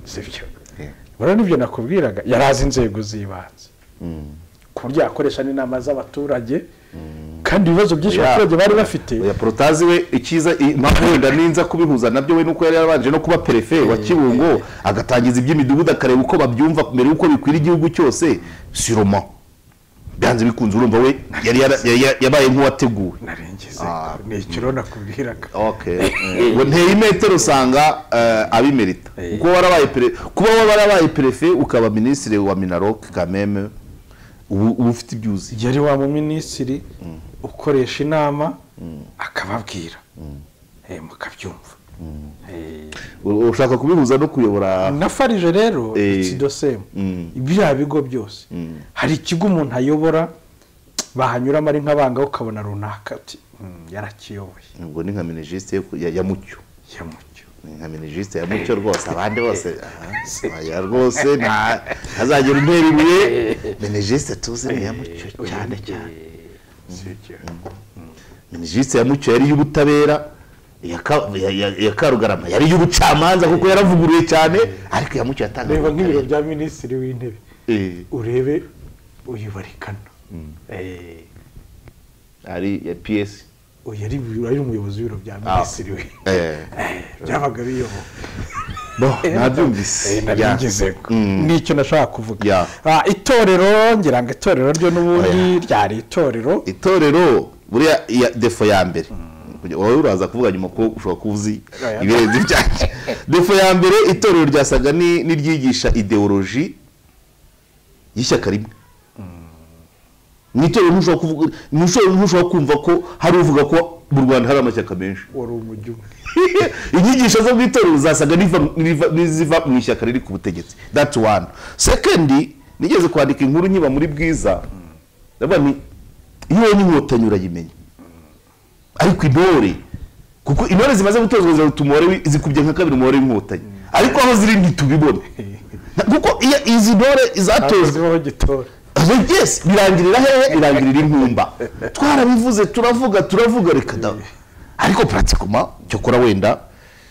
sibyo eh. rero n'ibyo nakubwiraga yari azi inzego z'ibanze ku buryo yakoresha n'inama z'abaturage kandi ibibazo byinshi Oya. abaturage bari bafite oya porotazi we icyiza i- impamvu wenda ninza kubihuza nabyo we nuko yari yarabanje no kuba perefe wa kibungo agatangiza iby'imidugudu akareba uko babyumva mbere y'uko bikwira igihugu cyose siroma byanze bikunze urumva we yari yara- yari yari- yabaye nk'uwateguwe narengeze Ah, ni ikiro nakubwiraga okay ngo nteye imetero usanga eh, abimerita Eh. kuba warabaye pere kuba warabaye perefe ukaba minisitiri wa minarok kameme ubu uba ufite ibyo uzi yari wa muminisitiri ukoresha inama akababwira Eh, mukabyumva Eh, U- ushaka kubihuza no kuyobora na farije rero Eh. it's the same Mm. biriya bigo byose hari ikigo umuntu ayobora bahanyuramo ari nk'abanga ukabona runaka ati "Mm, yarakiyoboye ubwo ni nka minisitiri ya ya mucyo yamucyo Ni nka minisitiri ya mucyo rwose abandi bose aha, oya rwose nta- ntazagera intera ibuye minisitiri tuzi ni iya mucyo cyane cyane sibyo minisitiri ya mucyo yari iy'ubutabera iya Ka- iya- iya- iya karugarama yari iy'ubucamanza kuko yaravuguruye cyane ariko iya mucyo yatangaga reba nk'ibiro ubutabera. bya minisitiri w'intebe Eh, urebe uyibarikana Eh, ari iya piyesi uyu ari ari umuyobozi w'ibiro bya Ah. minisitiri w'intebe byabaga biyobowe bo Eh, nabyumvise nabigezeko Mm. nicyo nashaka kuvuga Ya. Ah, itorero ngira ngo itorero ryo n'ubundi ryari itorero itorero buriya iya defo ya mbere Kugira- wowe uraza kuvuga nyuma ko ushobora kuba uzi Oya. ibirenze ibyanjye defo ya mbere itorero ryasaga ni- n'iryigisha ideoloji y'ishyaka rimwe mu itorero ntushobora kuvuga- ntushobora ntushobora kumva ko hari uvuga ko mu rwanda hari amashyaka menshi wari umujyi umwe inyigisho zo mu itorero zasaga n'iva- n'iva- n'iziva mu ishyaka riri ku butegetsi that's one second nigeze kwandika inkuru nkiba muri bwiza ndavuga ni iyo ubonye inkotanyi urayimenya ariko intore kuko intore zimaze gutozwa ziraruta umubare wi- zikubye nka kabiri umubare w'inkotanyi ariko aho ziri ntitubibone Na- kuko iyo izi ntore zatojwe abazibaho gitora yes birangirira hehe birangirira inkumba twarabivuze turavuga turavuga reka da ariko pratikoma cyokora wenda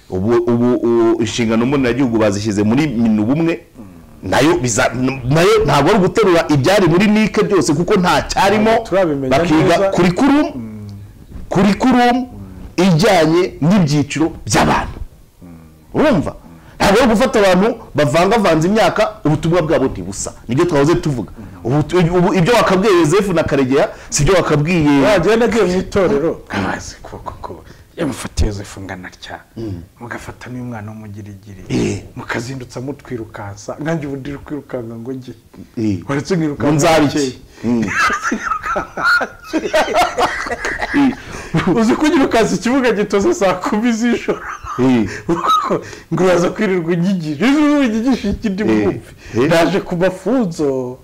ubu ubu ubu inshingano mboneragihugu bazishyize muri minu bumwe nayo biza nayo ntabwo ari guterura ibyari muri nike byose kuko nta cyarimo Ntabwo turabimenya neza. bakiga kurikurumu kurikurumu ijyanye n'ibyiciro by'abantu urumva ntabwo ari gufata abantu bavangavanze imyaka ubutumwa bwabo ntibusa nibyo twahoze tuvuga Ubu- ubu- ibyo wakabwiye yosefu na karegeya si ibyo wakabwiye wagenda agiye mu itorero amazi ukuboko ko yamufatiye yosefu ngana atya mugafatamo umwana w'umugirigiri Eh. mukazindutsa mutwirukansa nkange ubu ndiri kwirukanka ngo njye Eh. waretse nkirukanka ngo nzabe hakeye. iki Mm. uzi ko uyirukansa ikibuga gitoze saa kumi z'ijoro Eh. ngo uraza kwirirwa unyigisha ejo bundi unyigisha iki ndi bwumve Eh. naje ku mafunzo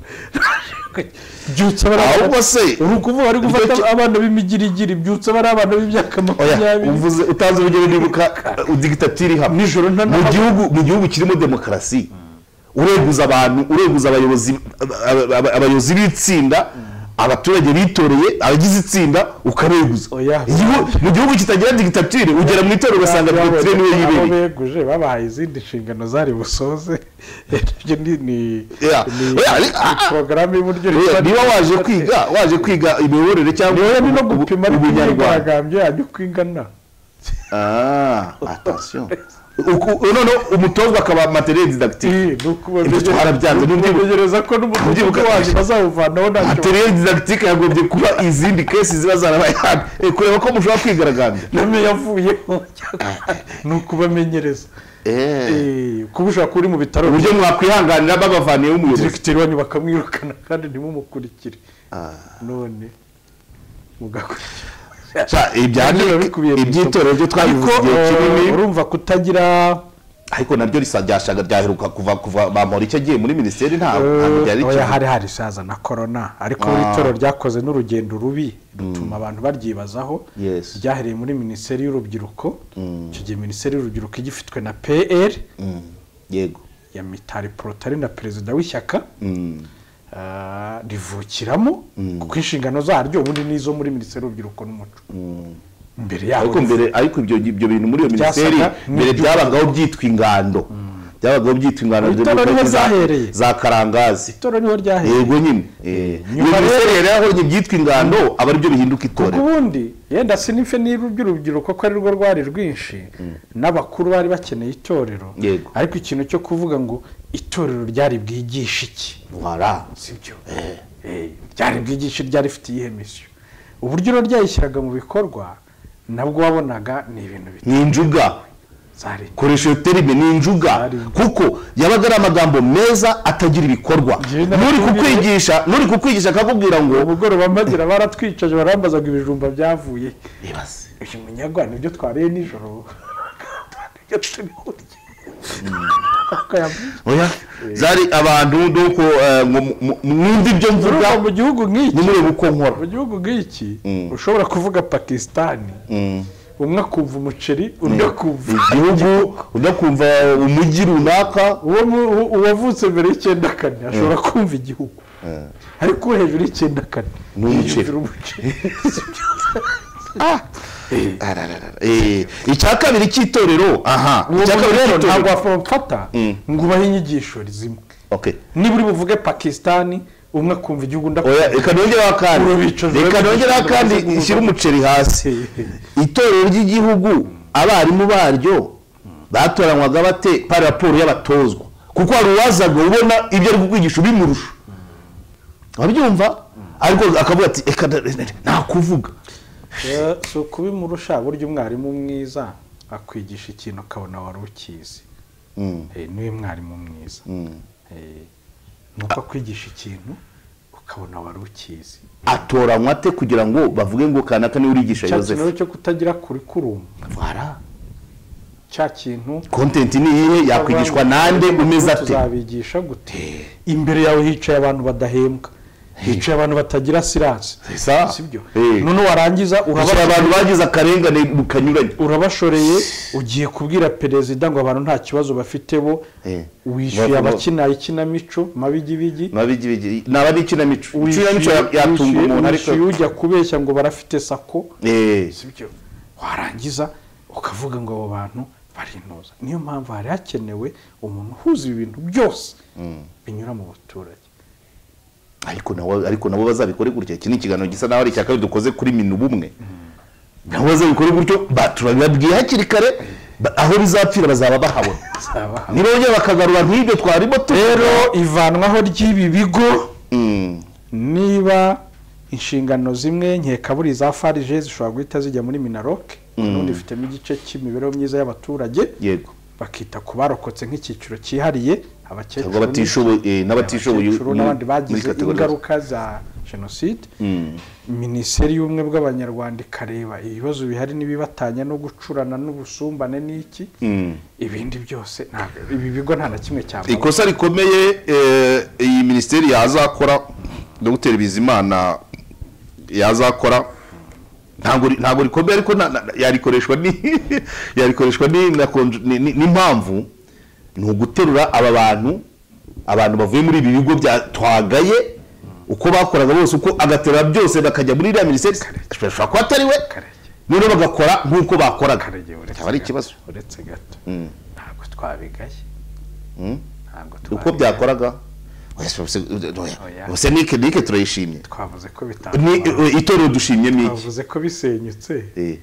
byutsa Ahubwo se, uri ukuvuga ari gufata icyo- abana b'imigirigiri byutsa bari abana b'imyaka oya makumyabiri uvuze utanze urugero nibuka uh, udigitatiri hamwe Nijoro nta- mu gihugu mu gihugu kirimo demokarasi ureguza abantu ureguza abayobozi aba- aba- abayobozi b'itsinda abaturage bitoreye abagize itsinda ukabeguza Oya. Igihu- mu gihugu kitagira digitatire ugera mu itorero ugasanga digitatire niyo aho yibereye beguje babahaye izindi nshingano zari busoze ibyo ni ni Yeah. ni- Yeah, ni ni- ah, ah. porogaramu y'uburyo Oya, rero niba waje kwiga waje kwiga imiyoborere cyangwa rero ni no ubu- gupima ariko ubunyarwanda imyigaragambyo yanyu uko ingana Ah, attention. Uku- noneho umutozwa akaba materiel didactique Eh, ni uko babigenza- Ibyo twarabyanditse, ni uko ntibyibuka- bategereza ko n'umudugudu ntibyibuka- wanyu bazawuvanaho ntacyo materiel didactique yagombye kuba izindi kesi ziba zarabaye hano Eh, kureba ko mushobora kwigaragambya name yavuyeho ni ukubamenyereza Eh, kuba ushobora kuba uri mu bitaro uburyo mwakwihanganira babavaniyeho umuyobozi diregiteri wanyu bakamwirukana kandi ntimumukurikire none mugakurikira Sha, ibya Nabyo biba Nick, bikubiye mu iby'itorero byo twabivuze Ariko, igihe eh, kinini urumva kutagira ariko nabyo risa- ryashaga ryaheruka kuva kuva bamora icyo agiye muri minisiteri ntabwo ntabwo ryari eh, oya rikivuga. hari hari isaza na korona ariko buri Ah. torero ryakoze n'urugendo rubi rutuma abantu baryibazaho Yes. ryahereye muri minisiteri y'urubyiruko icyo gihe minisiteri y'urubyiruko igifitwe na pr Mm, yego ya mitari porotari na perezida w'ishyaka Mm, ah, rivukiramo kuko inshingano zaryo ubundi ni izo muri minisiteri y'urubyiruko n'umuco mbere yaho ariko mbere ariko ibyo ibyo bintu muri iyo Byasaga minisiteri mbere n'ibyo- byabagaho byitwa ingando byabagaho byitwa inganzo Itora niho zahereye. za karangazi itora niho ryahereye yego nyine Eh, iyo Nyuma miserere rero yahoranye ibyitwa ingando aba aribyo bihinduka kuko itorero ubundi yenda sinife niba iby'urubyiruko ko ari rwo rwari rwinshi n'abakuru bari bakeneye itorero Yego. ariko ikintu cyo kuvuga ngo itorero ryari bwigishe iki Voilà. sibyo ryari bwigishe ryari rifite iyihe misiyo uburyo uro ryayishyiraga mu bikorwa nabwo wabonaga ni ibintu ni injuga bitari koresha iyo terime ni injuga Ari. kuko yabaga ari amagambo meza atagira ibikorwa Ngenda n'uri nakubwiye- kukwigisha n'uri kukwigisha akakubwira ngo umugoroba magira baratwicaje barambazaga ibijumba byavuye ibaze uyu munyagwa nibyo twariye nijoro nibyo turi kurya Akayabwira. oya zari abantu nuko eh, mu- mu- mwumva ibyo mvuga Urumva mu gihugu nk'iki ntimurebe uko nkora mu gihugu nk'iki Mm. ushobora kuvuga pakisitani Mm. umwe akumva umuceri undi akumva igihugu ujya kumva umujyi runaka uwo mu- uwo- uwavutse mbere y'icyenda kane ashobora kumva igihugu ariko uwo hejuru y'icyenda kane Ni umuceri. yumvira umuceri Arararara. Eh, icya kabiri cy'itorero aha uwo icya kabiri rero ntabwo cy'itorero wafata Mm. ngo ubahe inyigisho zimwe Okay. niba uri buvuge pakisitani umwe akumva igihugu undi oya akumva reka nongeraho kandi Urubicozo reka nongeraho rw'umuceri kandi rumaze ishyire guhura. umuceri hasi itorero ry'igihugu abarimu baryo batoranywaga bate par raporo y'abatozwa kuko hari uwazaga ubona ibyo ari kukwigisha ubimurusha wabyumva ariko akavuga ati "Eka da- da- da- nta kuvuga Eh, si ukubimurusha burya umwarimu mwiza akwigisha ikintu ukabona wari ukizi Mm, Eh, niwe mwarimu mwiza mm. Eh, ni uko akwigisha ikintu ukabona wari ukizi atoranywa ate kugira ngo bavuge ngo kanaka niwe urigisha cya kintu yosefu rero cyo kutagira kurikurumu Voilà. cya kintu kontenti ni iyihe yakwigishwa nande umeze ate tuzabigisha gute imbere yawe hicaye abantu badahembwa hicaye abantu batagira siranse ça. sibyo Eh. none warangiza hari abantu urabashoreye bagize akarengane mu kanyuranye urabashoreye ugiye kubwira perezida ngo abantu nta kibazo bafite bo Eh. wishyuye Bavuga- abakina ikinamico mabigibigi mabigibigi naba ari ikinamico ikinamico wishyuye ya- yatunga wishyuye- umuntu ariko wishyuye ujya kubeshya ngo barafite sako Eh, sibyo warangiza ukavuga ngo abo bantu barinuza niyo mpamvu hari hakenewe umuntu uhuza ibi bintu byose binyura mu baturage ariko nawe- ariko nabo bazabikore gutya iki ni ikiganiro gisa naho ari icya kabiri dukoze kuri minu bumwe nabo bazabikore gutyo baturababwiye hakiri kare ba- aho bizapfira bazaba bahabona nibongera bakagarura nk'ibyo twarimo rero tuvuga ivanwaho ry'ibi bigo Mm, niba inshingano zimwe nkeka buri za farije zishobora guhita zijya muri minaroke n'ubundi ifitemo igice cy'imibereho myiza y'abaturage yego bakita ku barokotse nk'icyiciro cyihariye abakecuru cyangwa abatishoboye eh, n'abatishoboye abakecuru muri- n'abandi muri bagize kategori ingaruka za jenoside Mm. minisiteri y'ubumwe bw'abanyarwanda ikareba ibibazo bihari n'ibibatanya no gucurana n'ubusumbane n'iki Mm. ibindi byose ntabwo ibi bigo nta na kimwe cyambaye ikosa rikomeye eh, iyi minisiteri yazakora dogiteri bizimana yazakora ntabwo ri- ntabwo rikomeye ariko na- na- yarikoreshwa ni yarikoreshwa ni- na konj- ni- ni- n'impamvu ni uguterura aba bantu abantu bavuye muri ibi bigo bya twagaye uko bakoraga bose uko agaterura byose bakajya muri iriya minisiteri ashobora kuba atari we Karege. noneho bagakora nk'uko bakoraga Karege, uretse cyaba ari gato, ikibazo uretse gato Mm. ntabwo twabigaye Mm. ntabwo uko twabigaye. byakoraga Oya. gusa nike nike turayishimye twavuze ko Ni- bitandukanye eh, itorero dushimye ni iki twavuze ko bisenyutse Eh,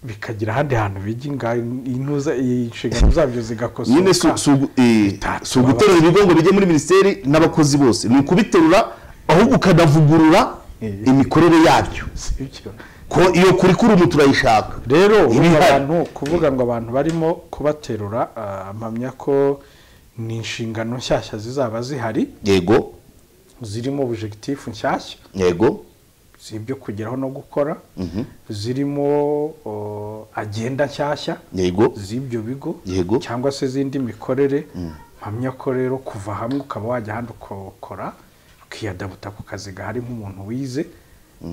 bikagira ahandi hantu biginga intuza inshingano zabyo zigakosoka nyine si- si ugu- eh, bitatu si uguterura ibigo ngo bijye muri minisiteri n'abakozi bose ni ukubiterura ahubwo ukanavugurura Eh. imikorere yabyo Sibyo. ko iyo kurikurumu turayishaka rero Iba ubu ihari. abantu kuvuga ngo abantu barimo kubaterura ah, mpamya ko ni inshingano nshyashya zizaba zihari yego zirimo objectif nshyashya yego z'ibyo kugeraho no gukora zirimo oh, agenda nshyashya yego z'ibyo bigo Yego. cyangwa se z'indi mikorere mpamya ko rero kuva hamwe ukaba wajya ahandi ukokora ukiyadabuta ku kazi gahari nk'umuntu wize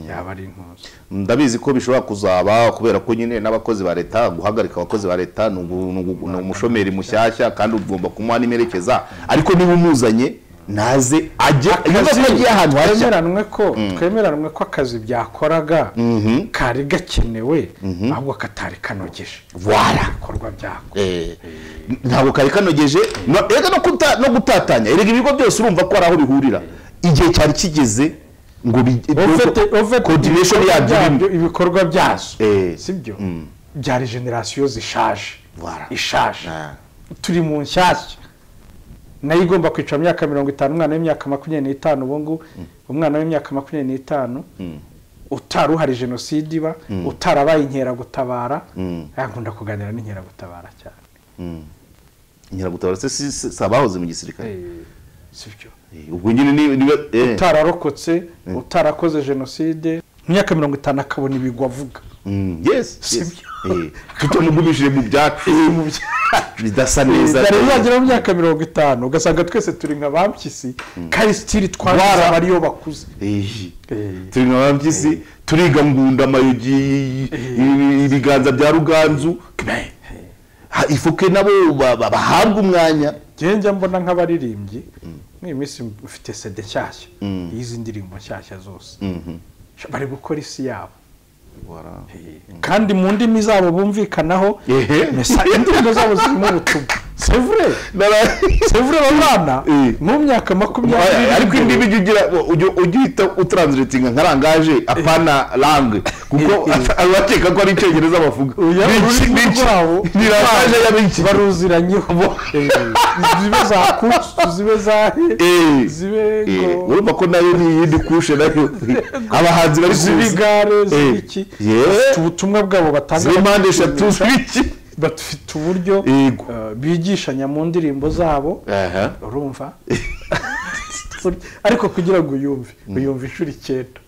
yaba ari intuzi ndabizi ko bishobora kuzaba kubera ko nyine n'abakozi ba leta guhagarika abakozi ba leta ni ugu- ni ugu- ni umushomeri mushyashya kandi ugomba kumuha n'imerekeza ariko niba umuzanye naze ajye yumva ko agiye ahantu hashya twemeranwe ko twemeranwe ko akazi byakoraga Mhm. kari gakenewe ahubwo katari kanogeje Voilà. Bikorwa ibikorwa byako Eh, ntabwo kari kanogeje no- erega no kuta- no gutatanya erega ibigo byose urumva ko hari aho bihurira igihe cyari kigeze ngo bi- coordination yabyo irimo. ibikorwa byazo Eh. sibyo Mm. byari generasiyo zishaje Voilà. ishaje Ah. turi mu nshyashya nayo igomba kwicara mu myaka mirongo itanu umwana w'imyaka makumyabiri n'itanu ubu ngubu umwana w'imyaka makumyabiri n'itanu utari uhari jenoside iba utarabaye inkeragutabara Mm. yakunda kuganira n'inkeragutabara cyane Mm. inkeragutabara se si- si si abahoze mu gisirikare sibyo Eh, ubwo nyine niba niba eh. utararokotse utarakoze jenoside mu myaka mirongo itanu akabona ibigwi avuga Mm, yes Sibyo. tutamugumishije mu byacu bidasa neza dore uzagera mu myaka mirongo itanu ugasanga twese turi nka bampyisi kandi sitiri twabuze abariyo bakuze Eh. Eh. turi nka babyisi turiga ngunda amayugi ibi- ibiganza bya ruganzu Ha, ifuke nabo ba- ba- bahabwa umwanya njyewe njya mbona nk'abaririmbyi nk'iyi minsi mfite sede nshyashya y'izi ndirimbo nshyashya zose bari gukora isi yabo kandi mu ndimi zabo bumvikanaho Ehe. mesa- indirimbo zabo zirimo ubutumwa sevure Nara- sevure babana Eh. mu myaka makumyabiri Oya, ariko indi bijya ugira ujya- ujya uhita utranslatinga nka rangaje apana langue kuko Eh, eh. at- abakeka ko ari icyongereza bavuga Uya, Benshi- ururimi benshi- rwabo ni rangaje ya benshi baruziranyeho Eh, zibe za kucu zibe zahe Eh. zibe Eh, ngo urumva ko nayo ni iyindi kushe nayo abahanzi bari kuzi z'ibigare Eh. z'ibiki Yeah. bafite ubutumwa bwabo batanga ziri mpande eshatu z'ibiki bafite uburyo Yego. eh, bigishanya mu ndirimbo zabo aha urumva ariko kugira ngo uyumve uyumve inshuro icyenda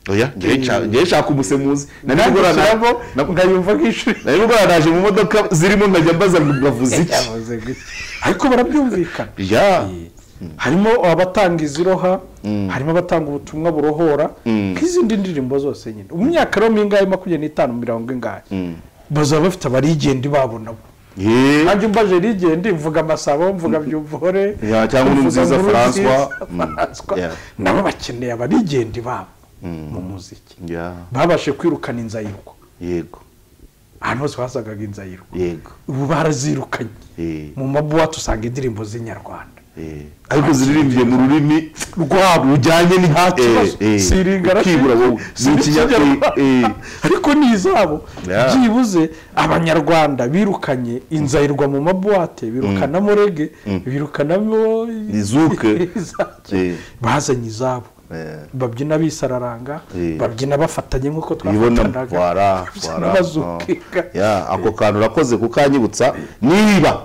oya ngewe nshaka- ngewe nshaka umusemuzi nari nagushyiramo nari nkayumva nk'inshuro icyenda gukora naje mu modoka zirimo nkajya mbaza ngo mwavuze iki yavuze gutya ariko barabyumvikana ya harimo abatanga iziroha harimo abatanga ubutumwa burohora nk'izindi ndirimbo zose nyine mu myaka rero mingahe makumyabiri n'itanu mirongo ingahe bazaba bafite abarigende babo nabo Ye. nanjye umbaje rigende mvuga amasabo mvuga byumvore Ya, cyangwa mvuga Nkurunziza Nkurunziza, François. François. Mm. Yeah. nabo bakeneye abarigende babo mu muziki ya babashe kwirukana inzayirwa yego ahantu hose hasagaga inzayirwa yego ubu barazirukanye Eh. mu mabuwate usanga indirimbo z'inyarwanda Eh. ariko ziririmbiye mu rurimi rwabo rujyanye ni nta kibazo siringa ukibura wowe ni ikinyarwanda ariko ni izabo Yeah. byibuze abanyarwanda birukanye inzayirwa mu mabuwate birukanamo rege birukanamo Izuke. izake. Eh. bazanye izabo Eh. babyina bisararanga Eh. babyina bafatanye nk'uko ibona twafatanaga wara wara bazukinga. oh. Ya, ako kantu urakoze kukanyibutsa niba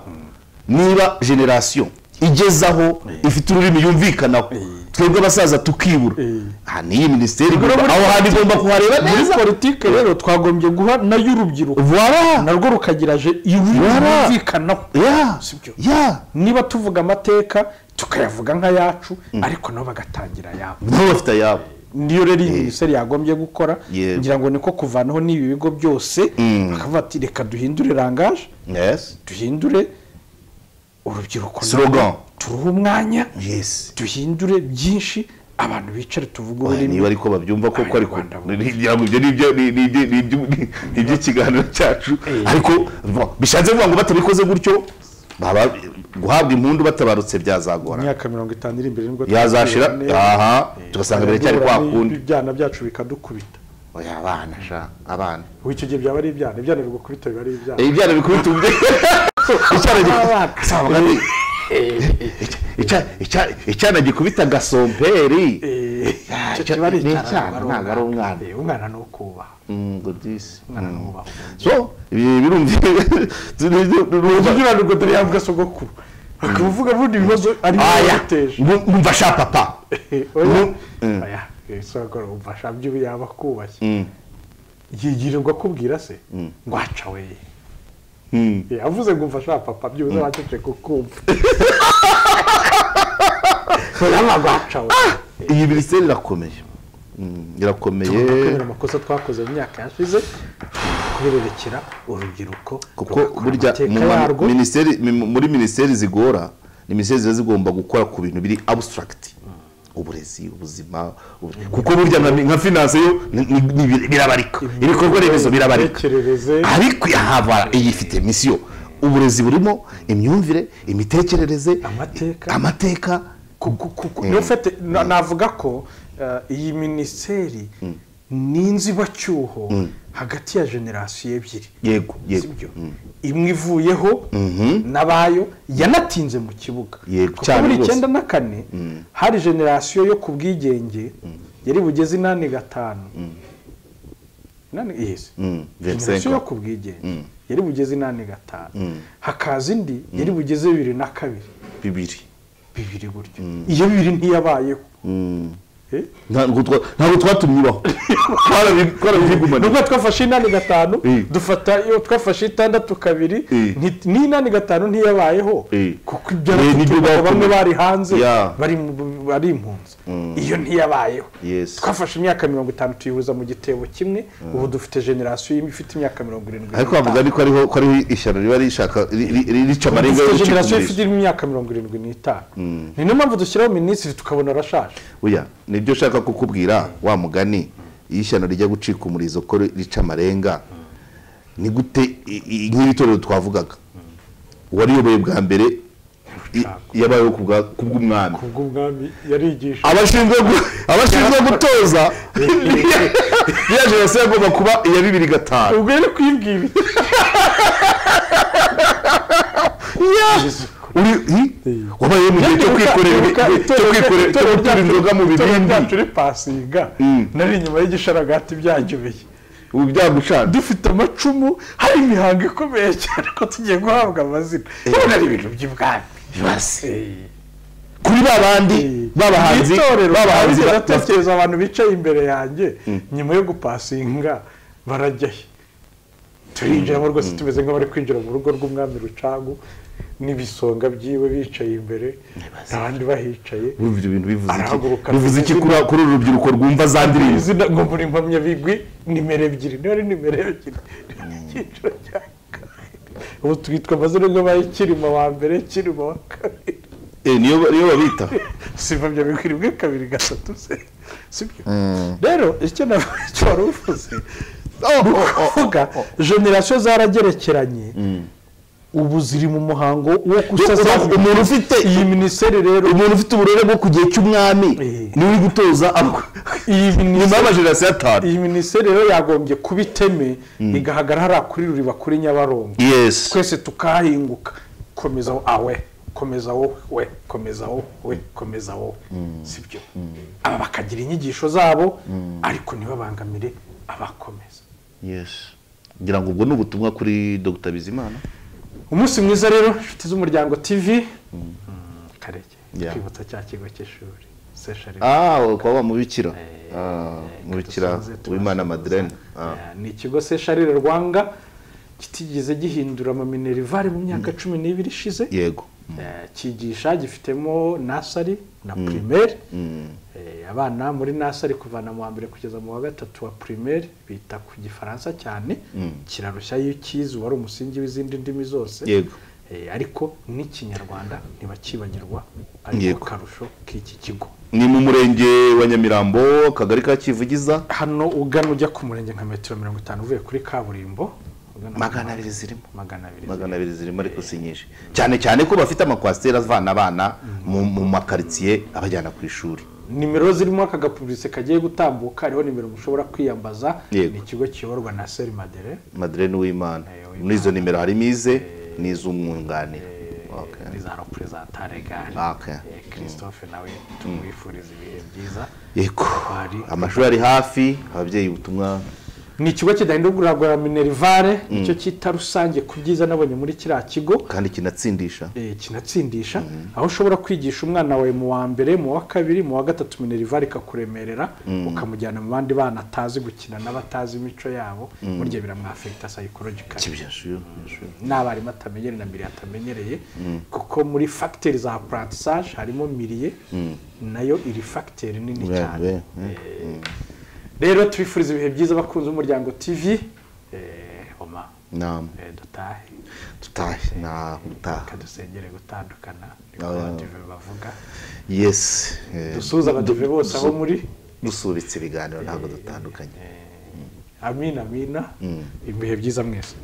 niba generasiyo igeze aho ifite ururimi yumvikanaho twebwe abasaza tukibura Eh. aha ni iyi minisiteri igomba- muri- aho hantu igomba kuhareba muri neza politike rero twagombye guha nayo urubyiruko Voilà. narwo rukagira je- ururimi Voilà. rwumvikanaho Ya. Sibyo. Ya. niba tuvuga amateka tukayavuga nk'ayacu ariko nabo bagatangira ayabo nabo bafite ayabo niyo rero iyi minisiteri yagombye gukora Yego. ngira ngo niko kuvanaho n'ibi bigo byose bakavuga ati reka duhindure rangaje yes duhindure urubyiruko narwo Slogan. turuhe umwanya yes duhindure byinshi abantu bicare tuvuge Oya, niba ariko babyumva koko ariko Abanyarwanda bo. ni- ni- yaba ibyo ni ibyo- ni- ni- ni- ni ibyo- ni- ni iby'ikiganiro cyacu ariko bo- bishatse kuvuga ngo batabikoze gutyo baba- guhabwa impundu batabarutse byazagora imyaka mirongo itanu iri imbere nibwo yazashira tuzabibona neza. aha tugasanga biracyari kwa kundi ibyana byacu bikadukubita oya abana sha abana ubu icyo gihe byaba ari ibyana ibyana bigukubita biba ari ibyana Eh, ibyana bikubita ubwe Icyana gi- Abana. Sabaga ni- Icya- icya- icya- icyana gikubita gasomperi Ya, icyo icyo- kiba ari ni icyana, icyana ntabwo ari ntabwo ari umwana Eh, umwana ni ukubaha Mm, ngo disi. umwana ni ubaha so ibi birumvikana uburyo urwo dore yavuga sogokuru akaba uvuga bundi ibibazo ari we aya yateje ngu- ngumva sha papa oya Mm. oya eh, sogokuru umfasha byo yaba akubashye yigirirwa akubwira se ngo aca we Mm. Eh, avuze ngo umfasha papa byibuze wacece kukumva yaba gwaca we iyi minisiteri irakomeye Mm, Tugomba irakomeye kubera amakosa twakoze mu myaka yashize kubirerekera urubyiruko kuko rugakora burya amateka mu ma- yarwo. minisiteri- mi- muri minisiteri zigora ni minisiteri ziba zigomba gukora ku bintu biri abstract uburezi ubuzima ubu- kuko burya na- nka finance yo ni- ni- ni- birabarika ibikorwa remezo birabarika Imitekerereze. ariko yahava iyifite misiyo uburezi burimo imyumvire imitekerereze Amateka. amateka Ku- ku- ku- niyo fete na- navuga ko eh, iyi minisiteri ni inzibacyuho hagati ya generasiyo ebyiri yego yego sibyo imwe ivuyeho n'abayo yanatinze mu kibuga Yego, kuko cyane muri rwose. icyenda na kane hari generasiyo yo ku bwigenge yari bugeze inani gatanu inani yesi Mm, generasiyo 25. yo ku bwigenge yari bugeze inani gatanu Mm. hakaza indi yari bugeze bibiri na kabiri bibiri bibiri gutyo iyo bibiri ntiyabayeho Eh? ntabwo twa- ntabwo twatumibaho twarabi- twarabigumana nubwo twafashe inani gatanu Eh. dufata iyo twafashe itandatu kabiri Eh. nti- n'inani gatanu ntiyabayeho Eh. kuko Eh, nibyo ibyaratutumaga bamwe bakomeje. bari hanze Yeah. bari mu- bari impunzi iyo ntiyabayeho Yes. twafashe imyaka mirongo itanu tuyihuza mu gitebo kimwe ubu dufite generasiyo imwe ifite imyaka mirongo irindwi ariko wavuga ni ko ariho ko ariho ishyano riba rishaka ri- ri- ri- rica amarenga dufite y'ubucika generasiyo umuriro. ifite imyaka mirongo irindwi n'itanu ni niyo mpamvu dushyiraho minisitiri tukabona arashaje oya nibyo ushaka kukubwira wa mugani iyo ishyano rijya gucika umurizo ko rica amarenga ni gute i- i- nk'ibitorero twavugaga uwariyoboye bwa mbere i- yabayeho ku bwa- ku bw'umwami kubw'umwami yarigisha abashinzwe gu- abashinzwe gutoza ya jenoside agomba kuba iya bibiri gatanu ubwo yari kwibwira iki uri hi? wabayeho mu gihe cyo kwikorera ibi- cyo kwikorera cyo gutera inzoga mu byacu bibindi uri pasinga nari inyuma y'igisharagati byanjyubeye ubu byagucana dufite amacumu hari imihango ikomeye cyane ko tugiye guhabwa amazina none ari ibintu by'ubwami basi kuri ba bandi b'abahanzi itorero b'abahanzi ba- ndatekereza abantu bicaye imbere yanjye nyuma yo gupasinga barajya he turinjiramo rwose tumeze nk'abari kwinjira mu rugo rw'umwami rucangu n'ibisonga byiwe bicaye imbere abandi bahicaye Urumva ibyo bintu bivuze iki Arahaguruka bivuze iki kuri kuri uru rubyiruko rwumva za ndirimbo izina ngo muri impamyabigwi nimero ebyiri niba ari nimero ebyiri icyiciro cya kabiri ubu twitwa amazina y'abaye kirima wa mbere kirima wa kabiri Eh, niyo niyo babita si impamyabigwi rimwe kabiri gatatu se sibyo rero icyo navuga icyo wari uvuze ni ukuvuga generasiyo zaragerekeranye ubu ziri mu muhango wo gusaza umuntu ufite iyi minisiteri rero umuntu ufite uburere bwo ku gihe cy'umwami Eh. niwe uri gutoza abo- iyi nyuma minisiteri y'amajenerasiyo atanu iyi minisiteri rero yagombye kuba iteme igahagarara hariya kuri ruriba kuri nyabarongo yes twese tukahinguka komeza wowe awe komeza wowe we komeza wowe we komeza wowe sibyo aba bakagira inyigisho zabo ariko ntibabangamire abakomeza yes ngira ngo ubwo ni ubutumwa kuri dr bizimana umunsi mwiza rero inshuti z'umuryango tv kareke Yeah. twibutsa cya kigo cy'ishuri seshari ah kwa wa mubikira Ah, mubikira dusanze tubashe w'imana madeleine Ah. Eh, ni ikigo sesharire rwanga kitigeze gihindura amaminerivare mu myaka cumi n'ibiri ishize yego Eh, cyigisha gifitemo nasari na primaire Eh, abana muri nasari kuvana mu wa mbere kugeza mu wa gatatu wa primaire bita ku gifaransa cyane kirarushya iyo ukizi uba ari umusingi w'izindi ndimi zose Yego. Eh, ariko n'ikinyarwanda ntibakibagirwa ariko Yego. karusho k'iki kigo ni mu murenge wa nyamirambo akagari ka kivugiza hano ugana ujya ku murenge nka metero mirongo itanu uvuye kuri kaburimbo ugana- magana abiri zirimo magana abiri magana abiri zirimo ariko si nyinshi cyane cyane ko bafite amakwasiteri avana abana mu mu makaritsiye abajyana ku ishuri nimero zirimo aka gapuburise kagiye gutambuka hariho nimero mushobora kwiyambaza Yego. ni ikigo kiyoborwa na seri madere madeleine w'imana Wimana. muri izo nimero harimo ize n'iz'umwunganira Okay. ni za reperezantare gare Okay. Eh, christophe nawe tumwifuriza ibihe byiza yego Hari- amashuri ari hafi ababyeyi ubutumwa ni ikigo kidahindurwa rwa minerivare nicyo cyita rusange ku byiza nabonye muri kiriya kigo kandi kinatsindisha eh, kinatsindisha aho ushobora kwigisha umwana wawe mu wa mbere mu wa kabiri mu wa gatatu minerivare ikakuremerera ukamujyana mu bandi bana atazi gukina n'abatazi imico yabo burya biramwafekita psychologically Kibya shuyo, shuyo. n'abarimu atamenyereye na miriye atamenyereye kuko muri fagiteri za apuratisage harimo miriye nayo iri fagiteri nini Yeah, cyane yeah, Eh, rero tubifuriza ibihe byiza abakunzi b'umuryango tv eh, oma Naam. eh, dutahe tutahe nta gutaha kadusengere gutandukana Ah, niko yeah. bavuga yesi eh, dusuhuze abadive du- bose aho dusu- muri dusubitse ibiganiro ntabwo dutandukanye amina amina Mm. ibihe byiza mwese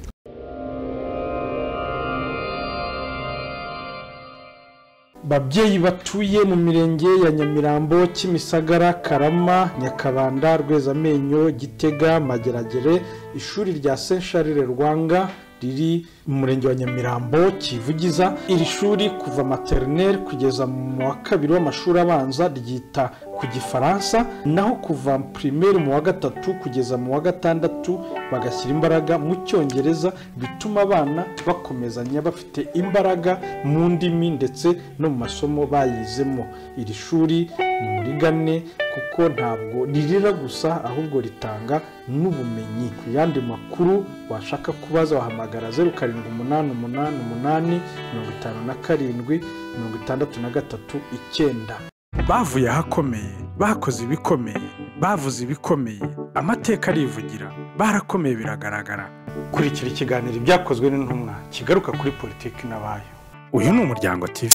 babyeyi batuye mu mirenge ya nyamirambo kimisagara karama nyakabanda rwezamenyo gitega mageragere ishuri rya saint charles rwanga riri mu murenge wa nyamirambo kivugiza iri shuri kuva materineri kugeza mu wa kabiri w'amashuri abanza ryita ku gifaransa naho kuva pirimeri mu wa gatatu kugeza mu wa gatandatu bagashyira imbaraga mu cyongereza bituma abana bakomezanya bafite imbaraga mu ndimi ndetse no mu masomo bayizemo iri shuri ni muri gane kuko ntabwo rirera gusa ahubwo ritanga n'ubumenyi ku yandi makuru washaka kubaza wahamagara zeru karindwi umunani umunani umunani mirongo itanu na karindwi mirongo itandatu na gatatu icyenda bavuye ahakomeye bakoze ibikomeye bavuze ibikomeye amateka arivugira barakomeye biragaragara kurikira ikiganiro ibyakozwe n'intumwa kigaruka kuri politiki n'abayo uyu ni umuryango tv